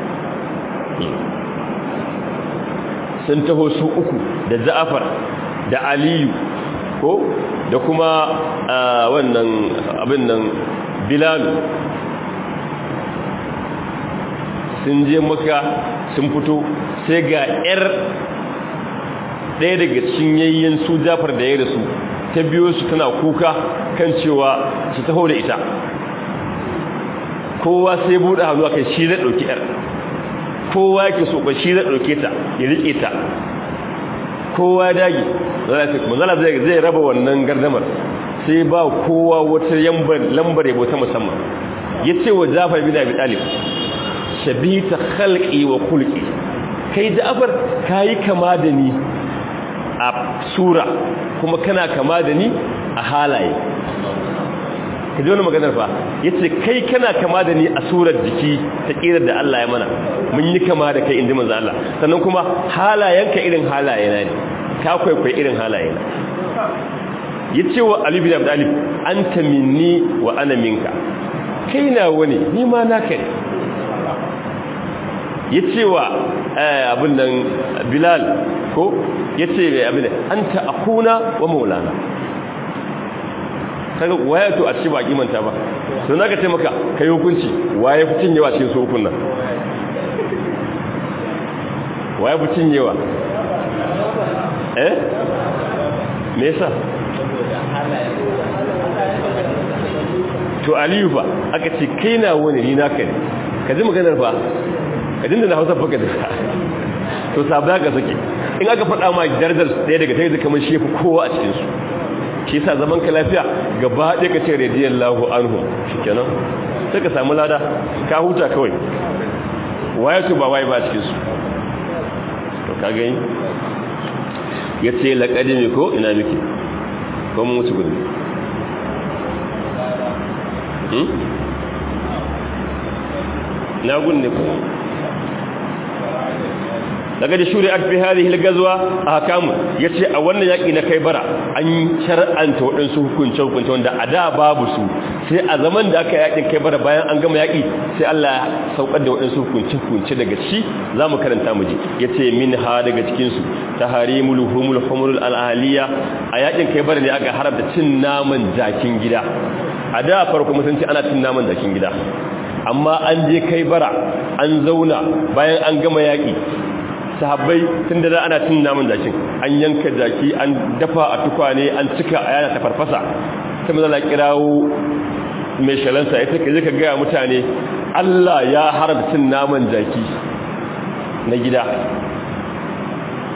Speaker 1: sun taho su uku da ja'far da aliyu ko da kuma wannan abin nan bilalu sun je maka sun fito sai ga 'yar ɗaya daga cikin yayyen su jafar da ya rasu ta biyo su tana kuka kan cewa su taho da ita kowa sai buɗe hannu kai shi zai ɗauki 'yar kowa yake so ba shi zai ɗauke ta ya riƙe ta kowa dagi manzala zai raba wannan gardamar sai ba kowa wata lambar yabo ta musamman ya ce wa jafar bin abi talib shabita khalqi wa khulqi kai jafar kayi kama da ni a sura kuma kana kama da ni a halaye ka ji wani maganar fa ya ce kai kana kama da ni a surar jiki ta ƙirar da Allah ya mana mun yi kama da kai inda manzo Allah sannan kuma halayenka irin halaye na ne ka kwaikwai irin halaye na ya ce wa Ali bin Abdullah anta minni wa ana minka kai na wani ni ma naka ne ya ce wa abin nan Bilal ko ya ce abin anta akuna wa maulana kaga waye to a ci ba kimanta ba to naka ce maka kai hukunci waye fi cinyewa cikin su hukun nan waye fi cinyewa eh me yasa to aliyu fa aka ce kai na wani ni naka ne ka ji maganar fa ka dinda na hausa faka da to sabda ga sake in aka faɗa ma darajar ɗaya daga ta yi kamar shefu kowa a cikinsu shi sa zaman ka lafiya gaba ɗaya ka ce radiyallahu anhu shikenan sai ka samu lada ka huta kawai waye su ba waye ba cikin su to ka gani yace laqadimi ko ina miki ko mun wuce gudu hmm na gunne ko daga da shuri'at fi hadhihi al-ghazwa ahkam yace a wannan yaki na kai bara an shar'anta wadansu hukunce hukunce wanda a da babu su sai a zaman da aka yakin kai bara bayan an gama yaki sai Allah ya saukar da wadansu hukunce hukunce daga ci zamu karanta mu ji yace min ha daga cikin su taharimul humul humul al-ahliya a yakin kai bara ne aka haramta cin naman jakin gida a da farko mutunci ana cin naman jakin gida amma an je kai bara an zauna bayan an gama yaki sahabbai tun da ana cin namun jakin an yanka jaki an dafa a tukwane an cika a yana ta farfasa sai mazala kirawo mai shalansa ya take zai ka gaya mutane Allah ya haramta cin naman jaki na gida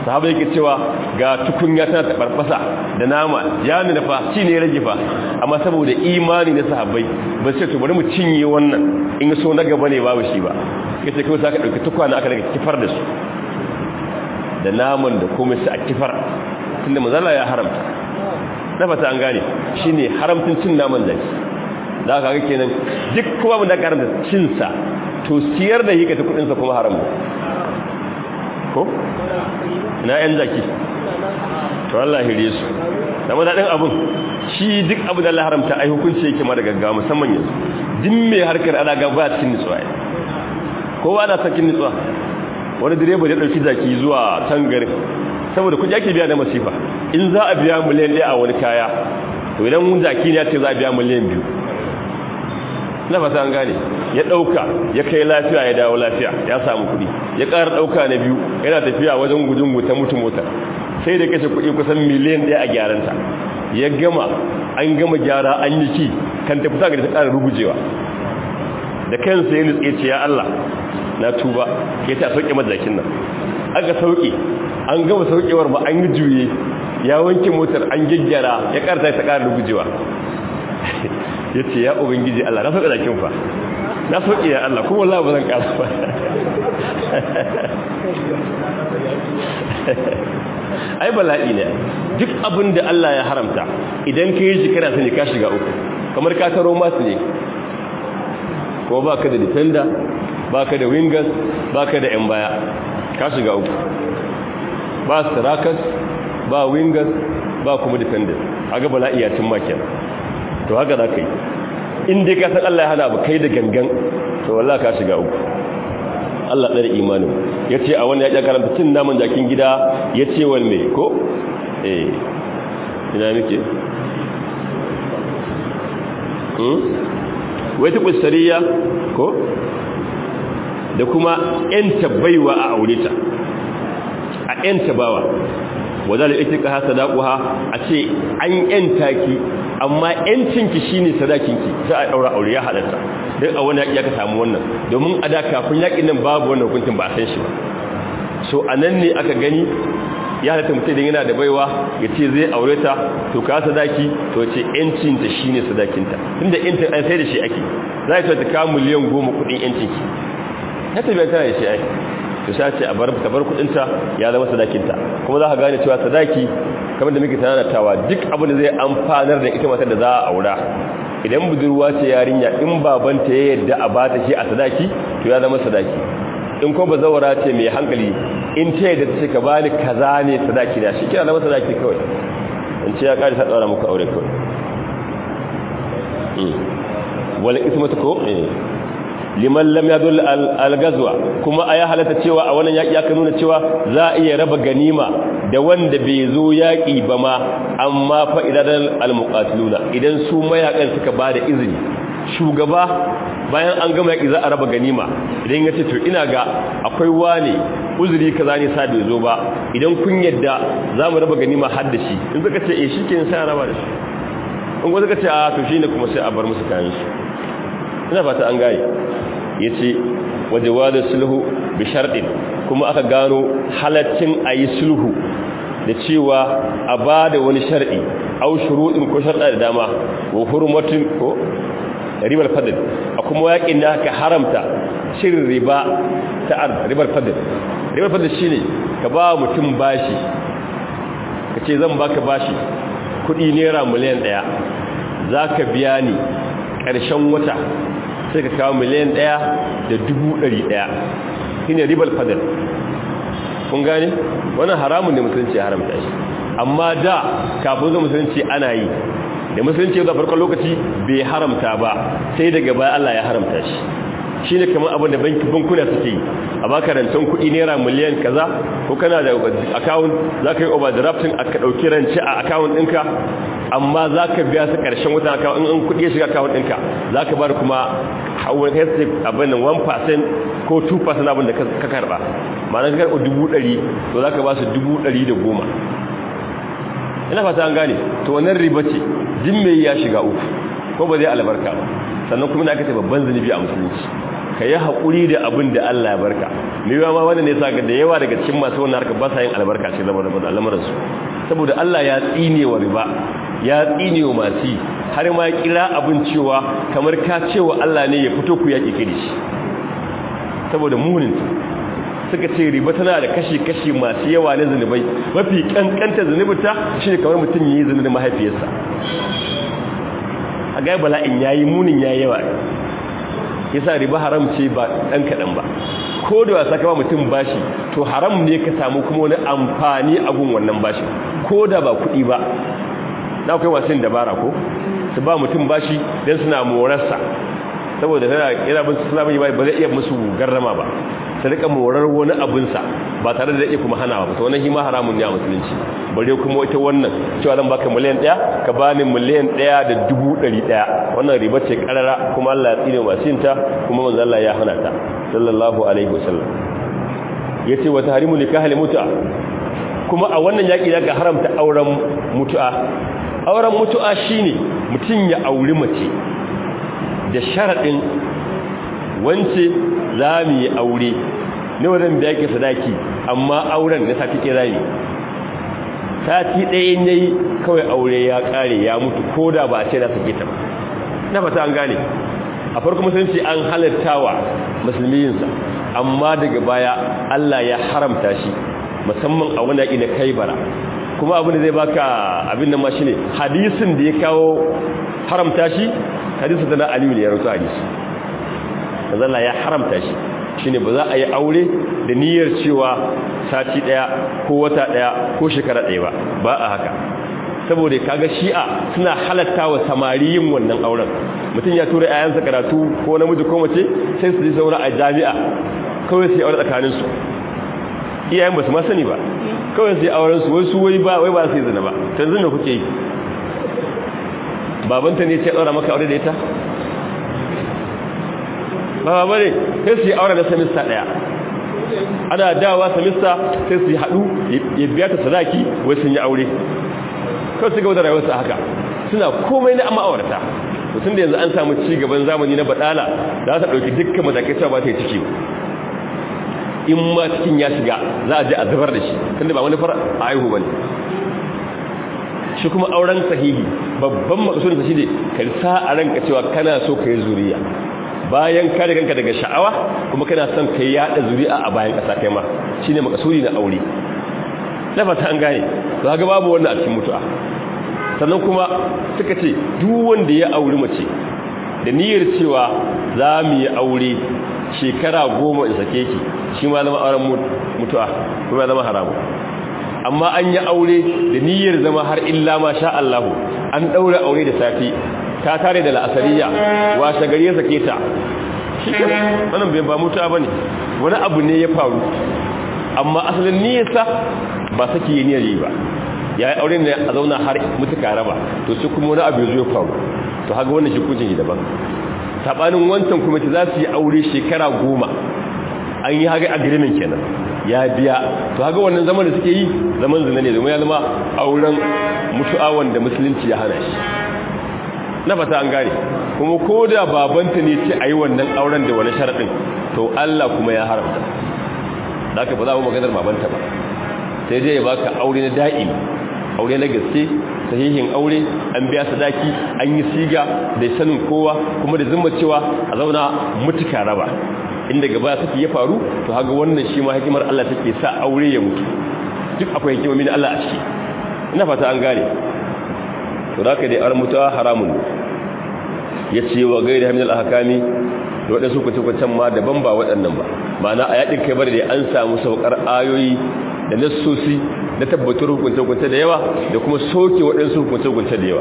Speaker 1: sahaba yake cewa ga tukunya tana tabarbasa da nama ya nuna fa shi ne rage fa amma saboda imani na sahabbai ba sai to bari mu cinye wannan in so na gaba ne babu shi ba kace kai sai ka dauki tukwana aka daga kifar da su da naman da komai sai a kifar tunda manzala ya haramta na fata an gane shine haramtun cin naman zaki da ka ga kenan duk kuma mun da karanta cin sa to siyar da yake ta kudin sa kuma haram ne ko na yan zaki to Allah hire su da madadin abun shi duk abu da Allah haramta ai hukunci yake ma da gaggawa musamman yanzu din mai harkar ana ga ba cikin nutsuwa kowa ana sakin nutsuwa wani direba ya dauki zaki zuwa can garin saboda kudi ake biya da masifa in za a biya miliyan ɗaya a wani kaya to idan mun zaki ne ya ce za a biya miliyan biyu na fata an gane ya ɗauka ya kai lafiya ya dawo lafiya ya samu kuɗi ya ƙara ɗauka na biyu yana tafiya wajen gudun ta mutu mota sai da kashe kuɗi kusan miliyan ɗaya a gyaranta ya gama an gama gyara an yi ki kan tafi sa ga ta ƙara rugujewa da kansa ya nutse ce ya Allah na tuba ya ta sauke mazakin nan aka sauke an gama saukewar ba an yi juye ya wanke motar an gyaggyara ya ƙarta ta ƙara rugujewa ya ce ya ubangiji Allah na sauƙa zakin fa na sauƙi ya Allah kuma Allah ba zan ƙasa ba ai bala'i ne duk abin da Allah ya haramta idan ka yi shi kana sani ka shiga uku kamar ka taro masu ne kuma ba ka da defender ba ka da wingers ba ka da 'yan baya ka shiga uku ba strikers ba wingers ba kuma defenders aga bala'i ya cin makin to haka za ka yi in dai ka san Allah ya hana ba kai da gangan to wallahi ka shiga uku Allah ɗari imanin ya ce a wani ya karanta cin naman jakin gida ya ce wal mai ko eh ina nake wai ta kusuriya ko da kuma ‘yanta baiwa a aure ta a ‘yanta bawa wadda da ita ka hasa daƙuwa a ce an ‘yanta ki amma ‘yancinki shi ne sadakinki za a ɗaura aure ya halatta don a wani yaƙi aka samu wannan domin a da kafin yaƙin nan babu wannan hukuncin ba a san shi ba so a nan ne aka gani ya halatta mutum idan yana da baiwa ya ce zai aure ta to ka sadaki to ce ‘yancinta shi ne sadakinta tun da ‘yancin an sai da shi ake za a ta kawo miliyan goma kuɗin ‘yancinki ya tafiya tana da shi ai to sai ce a bar ta bar kudinta ya zama sadakinta kuma za ka gane cewa sadaki kamar da muke tanantawa duk abin da zai amfanar da ita matar da za a aura idan budurwa ce yarinya in babanta ya yadda a bata shi a sadaki to ya zama sadaki in ko bazawara ce mai hankali in ta yadda ta ce ka bani kaza ne sadaki da shi kira zama sadaki kawai in ce ya kare ta tsara muku aure kawai wala ismatu ko liman lam yadul al-gazwa kuma aya halatta cewa a wannan yaki aka nuna cewa za a iya raba ganima da wanda bai zo yaki ba ma amma fa idan al-muqatiluna idan su mayakan suka bada izini shugaba bayan an gama yaki za a raba ganima idan yace to ina ga akwai wani uzuri kaza ne sa bai zo ba idan kun yadda za mu raba ganima har da shi in suka ce eh shikenan sai a raba da shi in ko suka ce a to shine kuma sai a bar musu kayan su ina fata an gaye ya ce waje wadda sulhu bi sharɗin kuma aka gano halaccin a yi sulhu da cewa a ba da wani sharɗi au shuruɗin ko sharɗa da dama wa hurmatin ko ribar fadil a kuma yaƙin da aka haramta cin riba ta ribar fadil ribar fadil shi ne ka ba mutum bashi ka ce zan baka bashi kuɗi naira miliyan ɗaya za ka biya ni ƙarshen wata sai ka kawo miliyan ɗaya da dubu ɗari ɗaya shi ne ribar fadar kun gane wannan haramun ne musulunci haramta shi amma da kafin zuwa musulunci ana yi da musulunci da farkon lokaci bai haramta ba sai daga baya Allah ya haramta shi shi ne kamar abin da bankuna suke yi a baka rancen kuɗi naira miliyan kaza ko kana da akawun za ka yi overdrafting a ka ɗauki rance a akawun ɗinka amma za ka biya su ƙarshen wata akawun in kuɗi ya shiga akawun ɗinka za ka bar kuma hawan hestik abin nan 1% ko 2% abin da ka karɓa ma'ana ka karɓa dubu ɗari to za ka ba su dubu ɗari da goma ina fata an gane to wannan riba ce jin mai ya shiga uku ko ba zai albarka ba sannan kuma da aka ce babban zunubi a musulunci ka yi haƙuri da abin da Allah ya barka mai yawa ma wanda ne sa ga da yawa daga cikin masu wannan harka ba sa yin albarka ce zama da lamarinsu saboda Allah ya tsine wa riba ya tsine wa masu har ma kira abin cewa kamar ka cewa Allah ne ya fito ku yaƙi kiri shi saboda munin suka ce riba tana da kashi-kashi masu yawa na zunubai mafi kankanta zunubinta shi ne kamar mutum yi zunubin mahaifiyarsa a gaya bala'in ya yi munin ya yawa yasa riba haram ce ba ɗan kaɗan ba ko da wasa kama mutum bashi to haram ne ka samu kuma wani amfani a gun wannan bashi ko da ba kuɗi ba na akwai masu yin dabara ko su ba mutum bashi don suna morarsa saboda yana bin suna bin ba zai iya musu garrama ba ta rika morar wani abinsa ba tare da iya kuma hana ba to wannan hima haramun ne a musulunci bare kuma ita wannan cewa zan baka miliyan ɗaya ka bani miliyan ɗaya da dubu ɗari ɗaya wannan riba ce karara kuma Allah ya tsine masu yinta kuma manzo Allah ya hana ta sallallahu alaihi wasallam yace wa tahrimu nikahal mutu'a kuma a wannan yaki zaka haramta auren mutu'a auren mutu'a shine mutun ya auri mace da sharadin wance za mu yi aure ne wajen biya ke sadaki amma auren na sati ɗaya zami sati ɗaya ne kawai aure ya ƙare ya mutu ko da ba a ce na sake ta ba na fata an gane a farko musulunci an halittawa musulmiyinsa amma daga baya Allah ya haramta shi musamman a wani yaƙi na kai bara kuma abin da zai baka abin nan ma shine hadisin da ya kawo haramta shi hadisin da na aliyu ne ya rauta hadisi Allah ya haramta shi shine ba za a yi aure da niyyar cewa sati daya ko wata daya ko shekara daya ba ba a haka saboda kaga shi'a suna halatta wa samari yin wannan auren mutum ya tura ayansa karatu ko namiji ko mace sai su je zauna a jami'a kawai sai aure tsakanin su iyayen ba su ma sani ba kawai sai auren su wai su wai ba wai ba su yi zina ba yanzu me kuke yi babanta ne sai daura maka aure da ita ba ba ne sai su yi aure da samista daya ana dawa samista sai su yi haɗu ya biya ta sadaki wai sun yi aure kawai su gaba da rayuwarsu haka suna komai na amma aurata mutum da yanzu an samu ci gaban zamani na badala za ta ɗauki dukkan matakai cewa ba ta yi ciki in ma cikin ya shiga za a je a zubar da shi tunda ba wani fara a aihu ba ne shi kuma auren sahihi babban makasudinsa shi ne ka sa a ranka cewa kana so ka yi zuriya bayan kare kanka daga sha'awa kuma kana son kai yada zuri'a a bayan kasa kai ma shine makasudi na aure na fata an gane to kaga babu wannan a cikin mutu'a sannan kuma suka ce duk wanda ya auri mace da niyyar cewa za mu yi aure shekara goma in sake ki shi ma zama auren mutu'a kuma zama haramu amma an yi aure da niyyar zama har illa ma sha Allahu an daura aure da safi ta tare da la'asariya washe gari ya sake ta shi ke wannan bai ba mutuwa ba ne wani abu ne ya faru amma asalin niyarsa ba sake yi niyyar yi ba ya yi aure ne a zauna har mutuka raba to shi kuma wani abu ya zo ya faru to haka wannan shi kuncin daban sabanin wancan kuma ta za su yi aure shekara goma an yi haka agreement kenan ya biya to haka wannan zaman da suke yi zaman zina ne domin ya zama auren mutu'a wanda musulunci ya hana shi na fata an gane kuma ko da babanta ne ce a yi wannan auren da wani sharaɗin to Allah kuma ya haramta da aka ba za mu maganar babanta ba sai dai ya baka aure na da'im aure na gaske sahihin aure an biya sadaki an yi siga da sanin kowa kuma da zumma cewa a zauna mutuka raba inda gaba take ya faru to haga wannan shi ma hikimar Allah take sa aure ya mutu duk akwai hikimomi na Allah a ciki ina fata an gane to da ka dai ar mutuwa haramun ya ce wa gaida hamil al-ahkami da waɗansu kwace-kwacen ma daban ba waɗannan ba ma'ana a yaɗin kai bar da an samu saukar ayoyi da nassosi na tabbatar hukunce-hukunce da yawa da kuma soke waɗansu hukunce-hukunce da yawa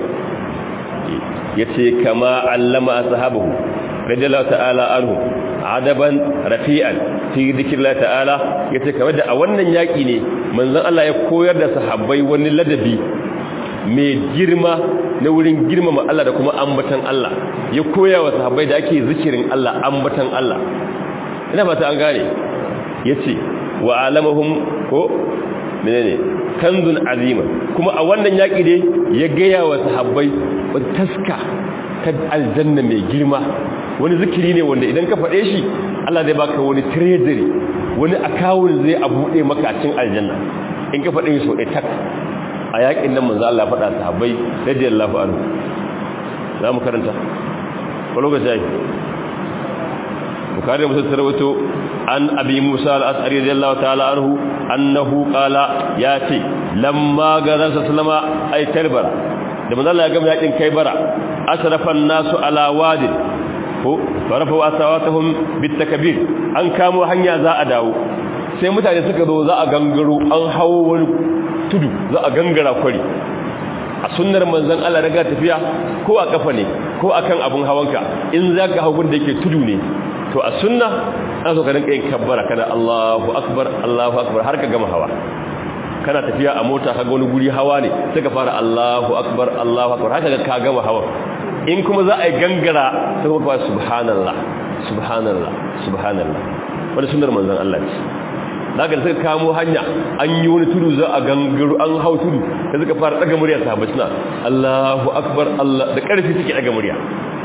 Speaker 1: ya ce kama allama a sahabahu radiyallahu ta'ala anhu adaban rafi'an fi dhikrillah ta'ala yace kamar da a wannan yaki ne manzon Allah ya koyar da sahabbai wani ladabi mai girma na wurin girmama Allah da kuma ambatan Allah ya koya wa sahabbai da ake zikirin Allah ambatan Allah ina fata an gane yace wa alamahum ko menene kanzun azima kuma a wannan yaki dai ya gaya wa sahabbai wata taska ta aljanna mai girma wani zikiri ne wanda idan ka faɗe shi Allah zai baka wani treasury wani akawun zai a buɗe maka cin aljanna in ka faɗe shi sau ɗaya tak a yaƙin nan manzo Allah faɗa sahabbai radiyallahu anhu za mu karanta ko lokaci ai bukari musa tarwato an abi musa al-as'ari radiyallahu ta'ala anhu annahu qala ya ce lamma gaza sallama ay tarbara da manzo Allah ya gama yakin kai bara asrafa an-nasu ala wadin ko farafa asawatuhum bitakbir an kamo hanya za a dawo sai mutane suka zo za a gangaro an hawo wani tudu za a gangara kwari a sunnar manzon Allah daga tafiya ko a kafa ne ko akan abun hawanka in zaka hawo da yake tudu ne to a sunna an so ka rinka yin kabbara kana Allahu akbar Allahu akbar har ka gama hawa kana tafiya a mota kaga wani guri hawa ne sai ka fara Allahu akbar Allahu akbar haka ka gama hawa in kuma za a yi gangara sai kuma fara subhanallah subhanallah subhanallah wani sunnar manzon Allah ce daga suka kamo hanya an yi wani tudu za a gangaro an hau tudu da suka fara daga murya sahabbai suna Allahu akbar Allah da karfi suke daga murya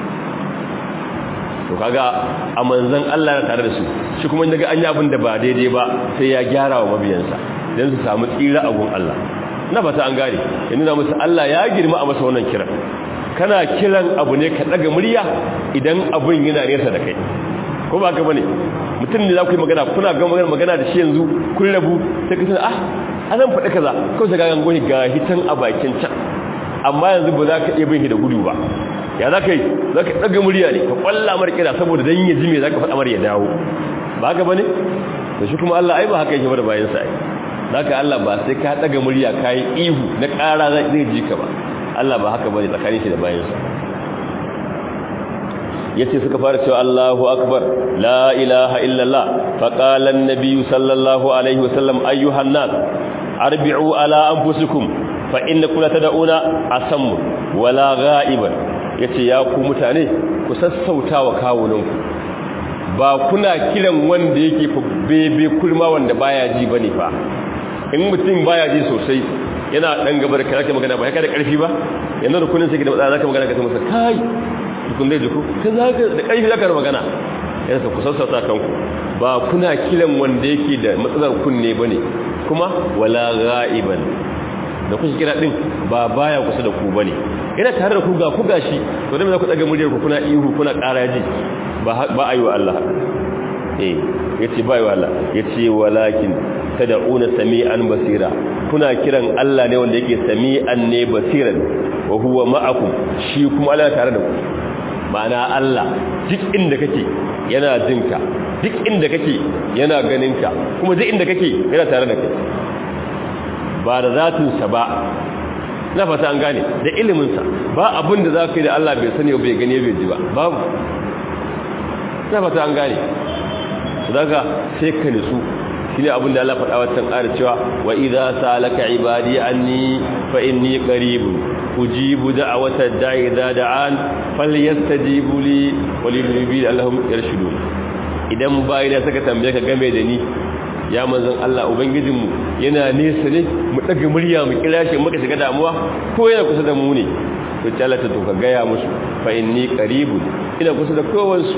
Speaker 1: to kaga a manzon Allah na tare da su shi kuma daga an yi abin da ba daidai ba sai ya gyara wa mabiyansa don su samu tsira a gun Allah na fata an gane ya nuna musu Allah ya girma a masa wannan kiran kana kiran abu ne ka daga murya idan abun yana nesa da kai ko ba ka bane mutum ne za ku yi magana kuna ga magana magana da shi yanzu kun rabu sai ka tana ah anan faɗi kaza kawai sai ga gango ga hitan a bakin can amma yanzu ba za ka iya bin shi da gudu ba ya za ka yi za ka ɗaga murya ne ka ƙwalla mar kira saboda don yi jime za ka faɗa mar ya dawo ba haka ba ne da shi kuma Allah ai ba haka yake ba da bayansa ai za ka Allah ba sai ka ɗaga murya ka yi ihu na ƙara zai ji ka ba Allah ba haka ba ne tsakanin shi da bayansa ya ce suka fara cewa Allahu akbar la ilaha illallah faƙalan nabiyu sallallahu alaihi wasallam ayyuhan nas arbi'u ala anfusikum fa innakum la tad'una asammu wala gha'iban ya ce ya ku mutane ku sassauta wa kawunanku ba kuna kiran wanda yake bebe kulma wanda baya ji ba ne fa in mutum baya ji sosai yana ɗan gaba da kake magana ba ya kada ƙarfi ba yanzu da kunin sai da matsala zaka magana ka ta masa kai tukun zai jiku kan zaka da ƙarfi zaka da magana yana ku sassauta kanku ba kuna kiran wanda yake da matsalar kunne bane kuma wala ghaiban da kuke kira din ba baya kusa da ku bane ina tare da ku ga ku gashi to dan za ku daga muryar ku kuna ihu kuna ƙara ji ba ba ayi wa Allah eh yace ba ayi wa Allah yace walakin tad'una sami'an basira kuna kiran Allah ne wanda yake sami'an ne basiran wa huwa ma'akum shi kuma Allah tare da ku ma'ana Allah duk inda kake yana jinka duk inda kake yana ganinka kuma duk inda kake yana tare da kai ba da zatinsa ba na fata an gane da iliminsa ba abin da za ka yi da Allah bai sani bai gani bai ji ba babu na fata an gane daga sai ka nisu shi ne abin da Allah faɗa wancan ƙara cewa wa idza salaka ibadi anni fa inni qaribun ujibu da'wata da'i idza da'an falyastajibu li wa liyubi Allahum yarshudun idan bayina saka tambaye ka game da ni ya manzon Allah ubangijinmu yana nesa ne mu daga murya mu kira shi muka shiga damuwa ko yana kusa da mu ne to talata to ka gaya musu fa inni qaribun ina kusa da kowansu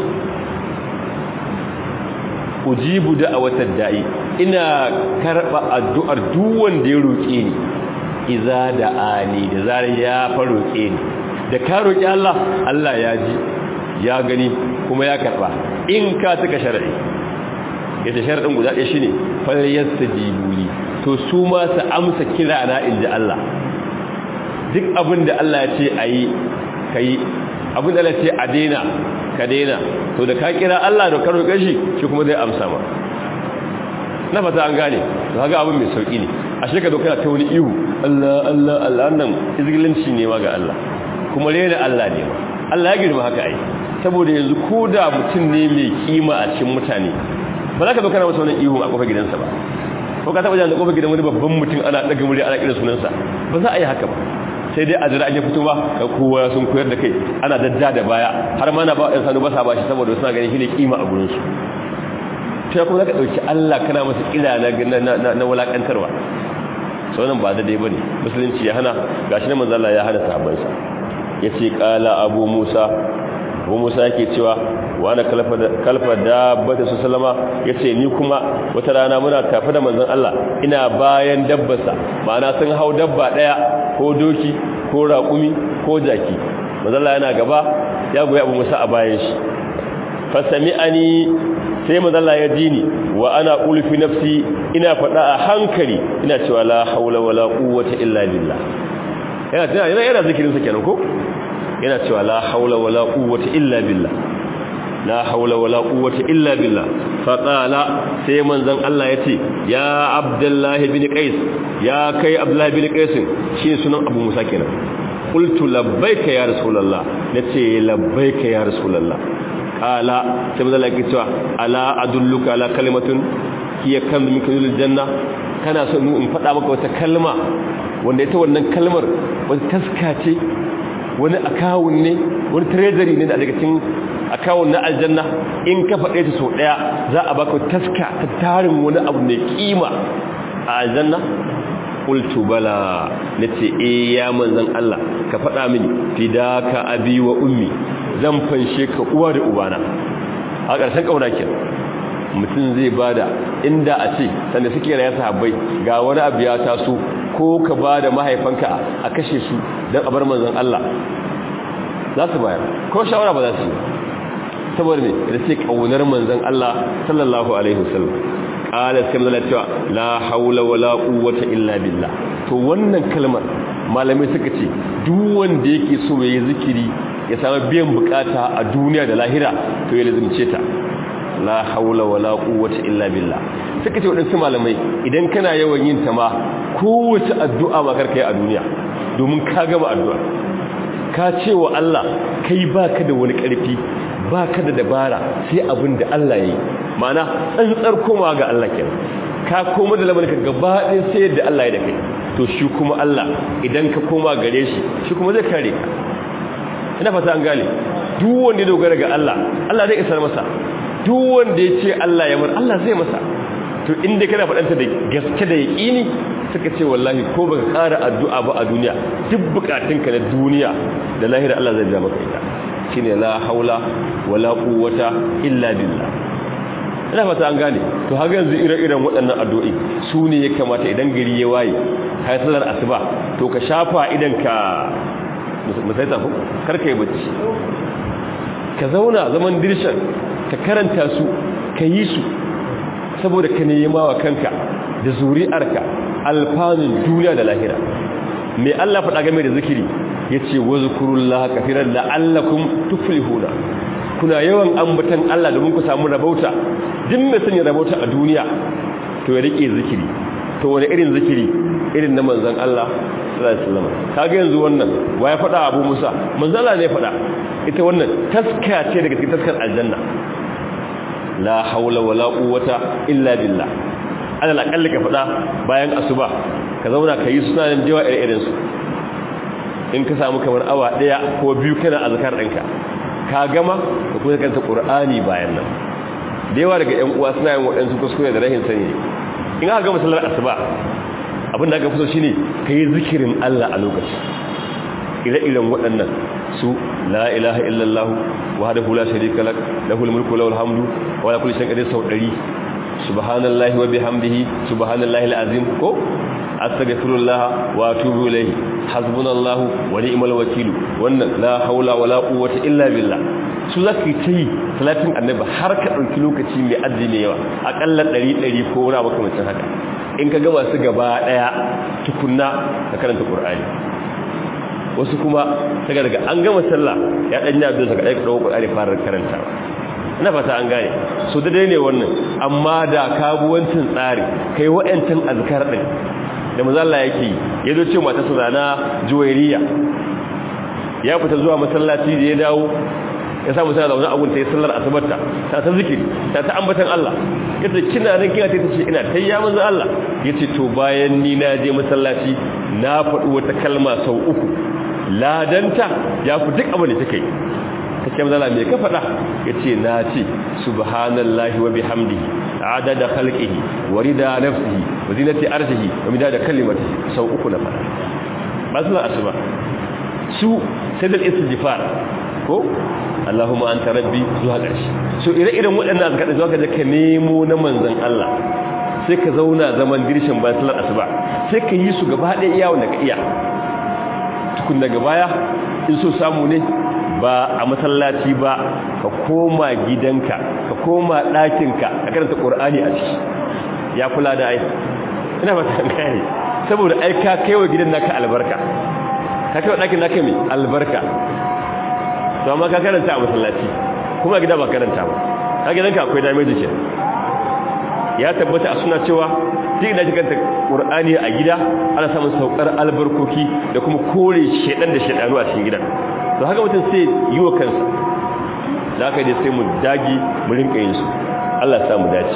Speaker 1: ujibu da'awatad da'i ina karba addu'ar duk wanda ya roke ni iza da'ani da zarar ya fa roke ni da ka roki Allah Allah ya ji ya gani kuma ya karba in ka tuka shar'i yadda sharɗin guda ɗaya shi ne falyasta jibuli to su ma su amsa kira na inji Allah duk abin da Allah ya ce a yi ka yi abin da Allah ce a daina ka daina to da ka kira Allah da karo gashi shi kuma zai amsa ma na fata an gane to haka abin mai sauƙi ne a shi ka doka ta wani ihu Allah Allah Allah nan izgilinci ne ma ga Allah kuma rena Allah ne ma Allah ya girma haka ai saboda yanzu ko da mutum ne mai kima a cikin mutane ba za ka zo kana masa wani ihu a kofar gidansa ba ko ka taba jan da kofar gidan wani babban mutum ana daga murya ana kira sunansa ba za a yi haka ba sai dai a jira an yi fito ba ga kowa sun koyar da kai ana dadda da baya har ma na ba ɗan sanu ba sa ba shi saboda suna ganin shi ne kima a gurinsu ta kuma za ka ɗauki allah kana masa ƙila na wulaƙantarwa sau nan ba da dai ba ne musulunci ya hana ga shi na manzala ya hana sahabansa ya ce ƙala abu musa Abu Musa yake cewa wa ana kalfa dabbata su salama yace ni kuma wata rana muna tafi da manzon Allah ina bayan dabbarsa ma'ana sun hau dabba daya ko doki ko raƙumi ko jaki manzon Allah yana gaba ya goyi Abu Musa a bayan shi fa sami'ani sai mazalla ya ji ni wa ana ulfi nafsi ina faɗa a hankali ina cewa la haula wala quwwata illa billah yana tana yana yana zikirin sa kenan ko yana cewa la haula wala quwwata illa billah la haula wala quwwata illa billah fa qala sai manzon Allah yace ya abdullahi bin qais ya kai abdullahi bin qais shi sunan abu musa kenan qultu labbaika ya rasulullah nace labbaika ya rasulullah ala sai mazala ke cewa ala adulluka ala kalimatun hiya kan min kulli janna kana so in faɗa maka wata kalma wanda ita wannan kalmar wata taska ce wani akawun ne wani treasury ne da daga cikin akawun na aljanna in ka faɗe ta sau ɗaya za a baka taska ta tarin wani abu mai kima a aljanna qultu bala nace eh ya manzon Allah ka faɗa mini fidaka abi wa ummi zan fanshe ka uwa da ubana a ƙarshen ƙauna ke mutum zai bada inda a ce sanda suke raya sahabbai ga wani abu ya taso ko ka bada mahaifanka a kashe su don a bar manzon Allah za su bayar ko shawara ba za su yi saboda ne da ce ƙaunar manzon Allah sallallahu alaihi wasallam qala sai manzon cewa la haula wala quwwata illa billah to wannan kalmar malamai suka ce duk wanda yake so yayi zikiri ya samu biyan bukata a duniya da lahira to ya lazimce ta la haula wala quwwata illa billah suka ce wadansu malamai idan kana yawan yin ta ma kowace addu'a ma karka yi a duniya domin ka gama addu'a ka ce wa Allah kai baka da wani karfi baka da dabara sai abin da Allah yayi ma'ana tsantsar koma ga Allah kenan ka koma da lamarin ka gaba ɗaya sai yadda Allah ya da kai to shi kuma Allah idan ka koma gare shi shi kuma zai kare ka ina fata an gane duk wanda ya dogara ga Allah Allah zai isar masa duk wanda ya ce Allah ya mar Allah zai masa to inda kana faɗanta da gaske da yaƙini suka ce wallahi ko baka ƙara addu'a ba a duniya duk bukatunka na duniya da lahira Allah zai ja maka ita shine la haula wala quwwata illa billah ina fata an gane to har yanzu ire-iren waɗannan addu'o'i su ne ya kamata idan gari ya waye kai sallar asuba to ka shafa idan ka musaita ku karka yi bacci ka zauna zaman dirshan ka karanta su ka yi su saboda ka nema wa kanka da zuri'arka alfanun duniya da lahira mai Allah faɗa game da zikiri ya ce wa zukurullaha kafiran la'allakum tuflihuna kuna yawan ambatan Allah domin ku samu rabauta din mai sanya rabauta a duniya to ya rike zikiri to wani irin zikiri irin na manzon Allah sallallahu alaihi wasallam kaga yanzu wannan wa ya faɗa Abu Musa manzon Allah ne faɗa ita wannan taska ce daga cikin taskar aljanna la haula wala quwwata illa billah alal aqalli ka faɗa bayan asuba ka zauna ka yi sunanin jawa irin su in ka samu kamar awa daya ko biyu kana azkar ɗinka ka gama ka kuma kanta qur'ani bayan nan da yawa daga ƴan uwa suna yin waɗansu kuskure da rahin sani in aka gama sallar asuba abin da aka fi so shine ka yi zikirin Allah a lokaci ire-iren waɗannan su la ilaha illallah wahdahu la sharika lak lahul mulku lahul hamdu wa la kulli shay'in qadir sau 100 subhanallahi wa bihamdihi subhanallahi alazim ko astaghfirullah wa atubu ilayhi hasbunallahu wa ni'mal wakeel wannan la haula wala quwwata illa billah su zaki tayi salatin annabi har ka dauki lokaci mai addini yawa akalla 100 100 ko wani makamancin haka in ka gama su gaba daya tukunna ka karanta qur'ani wasu kuma daga daga an gama sallah ya dan yi abin saka ɗaya ɗaukar ƙari fara karantawa ina fata an gane so da dai ne wannan amma da kabuwancin tsari kai wa'yancan azkar ɗin da mazalla yake yi ya zo ce mata su zana juwairiya ya fita zuwa masallaci da ya dawo ya samu sana zaune abun ta yi sallar asibarta ta ta zikiri ta ta ambatan Allah ya ce kina nan kina ta ce ina ta ya manzo Allah ya ce to bayan ni na je masallaci na faɗi wata kalma sau uku ladanta ya fi duk abin da take yi ta ce mazala mai ka faɗa ya ce na ce subhanallahi wa bihamdihi adada khalqihi wa rida nafsihi wa zinati arshihi wa midada kalimatihi sau uku na faɗa ba su asuba su sai da istighfar ko Allahumma anta rabbi zuwa ƙarshe so ire-iren waɗannan azkar da zuwa ka je ka nemo na manzon Allah sai ka zauna zaman dirshin bayan sallar asuba sai ka yi su gaba ɗaya iya wanda ka iya tukun daga baya in so samu ne ba a masallaci ba ka koma gidanka ka koma ɗakinka ka karanta ƙur'ani a ciki ya kula da ai ina ba ta gane saboda ai ka kaiwa gidan naka albarka ka kaiwa ɗakin naka mai albarka to amma ka karanta a masallaci kuma gida ba karanta ba ka gidanka akwai damage ke ya tabbata a suna cewa duk da kanta qur'ani a gida ana samun saukar albarkoki da kuma kore shedan da shedanu a cikin gidan to haka mutum sai yi wa kansa da haka dai sai mu dagi mu rinka yin su Allah ya sa mu dace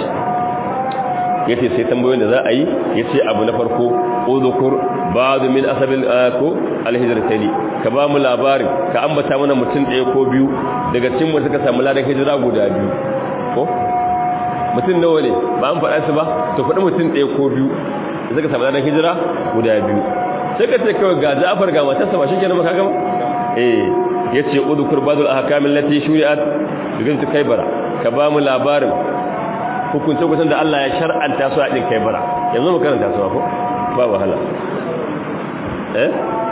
Speaker 1: yace sai tambayoyin da za a yi yace abu na farko udhkur ba'd min asabil ko alhijratani ka ba mu labarin ka ambata mana mutum ɗaya ko biyu daga cikin mu suka samu ladan hijira guda biyu ko mutum nawa ne ba an faɗa su ba to faɗi mutum ɗaya ko biyu da suka samu ladan hijira guda biyu sai ka ce kawai ga Ja'far ga matarsa ba shi kenan ba ka gama eh yace udhkur ba'd al-ahkam allati shuri'at bigin kaybara ka ba mu labarin hukunce kusan da Allah ya shar'anta su a ɗin kai bara yanzu mu karanta su ko ba wahala eh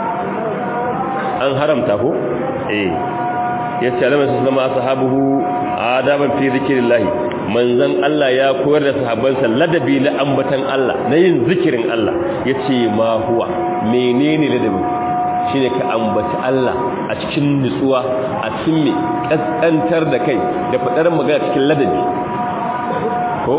Speaker 1: an haramta ko eh ya ce alamar su zama sahabuhu adaban fi zikirillahi manzan Allah ya koyar da sahabbansa ladabi na ambatan Allah na yin zikirin Allah ya ce ma huwa menene ladabin shi ne ka ambaci Allah a cikin nutsuwa a cikin mai ƙasƙantar da kai da faɗar magana cikin ladabi ko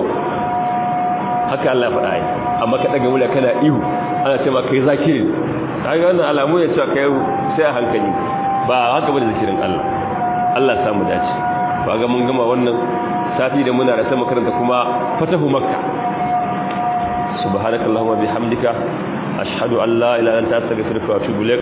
Speaker 1: haka Allah faɗa yi amma ka daga mula kana ihu ana ce ma kai zakiri kaga wannan alamu ne cewa kai sai a hankali ba haka bane zikirin Allah Allah samu dace ba ga mun gama wannan sati da muna rasa makaranta kuma fatahu makka subhanakallahumma bihamdika ashhadu an la ilaha illa anta astaghfiruka wa atubu ilaik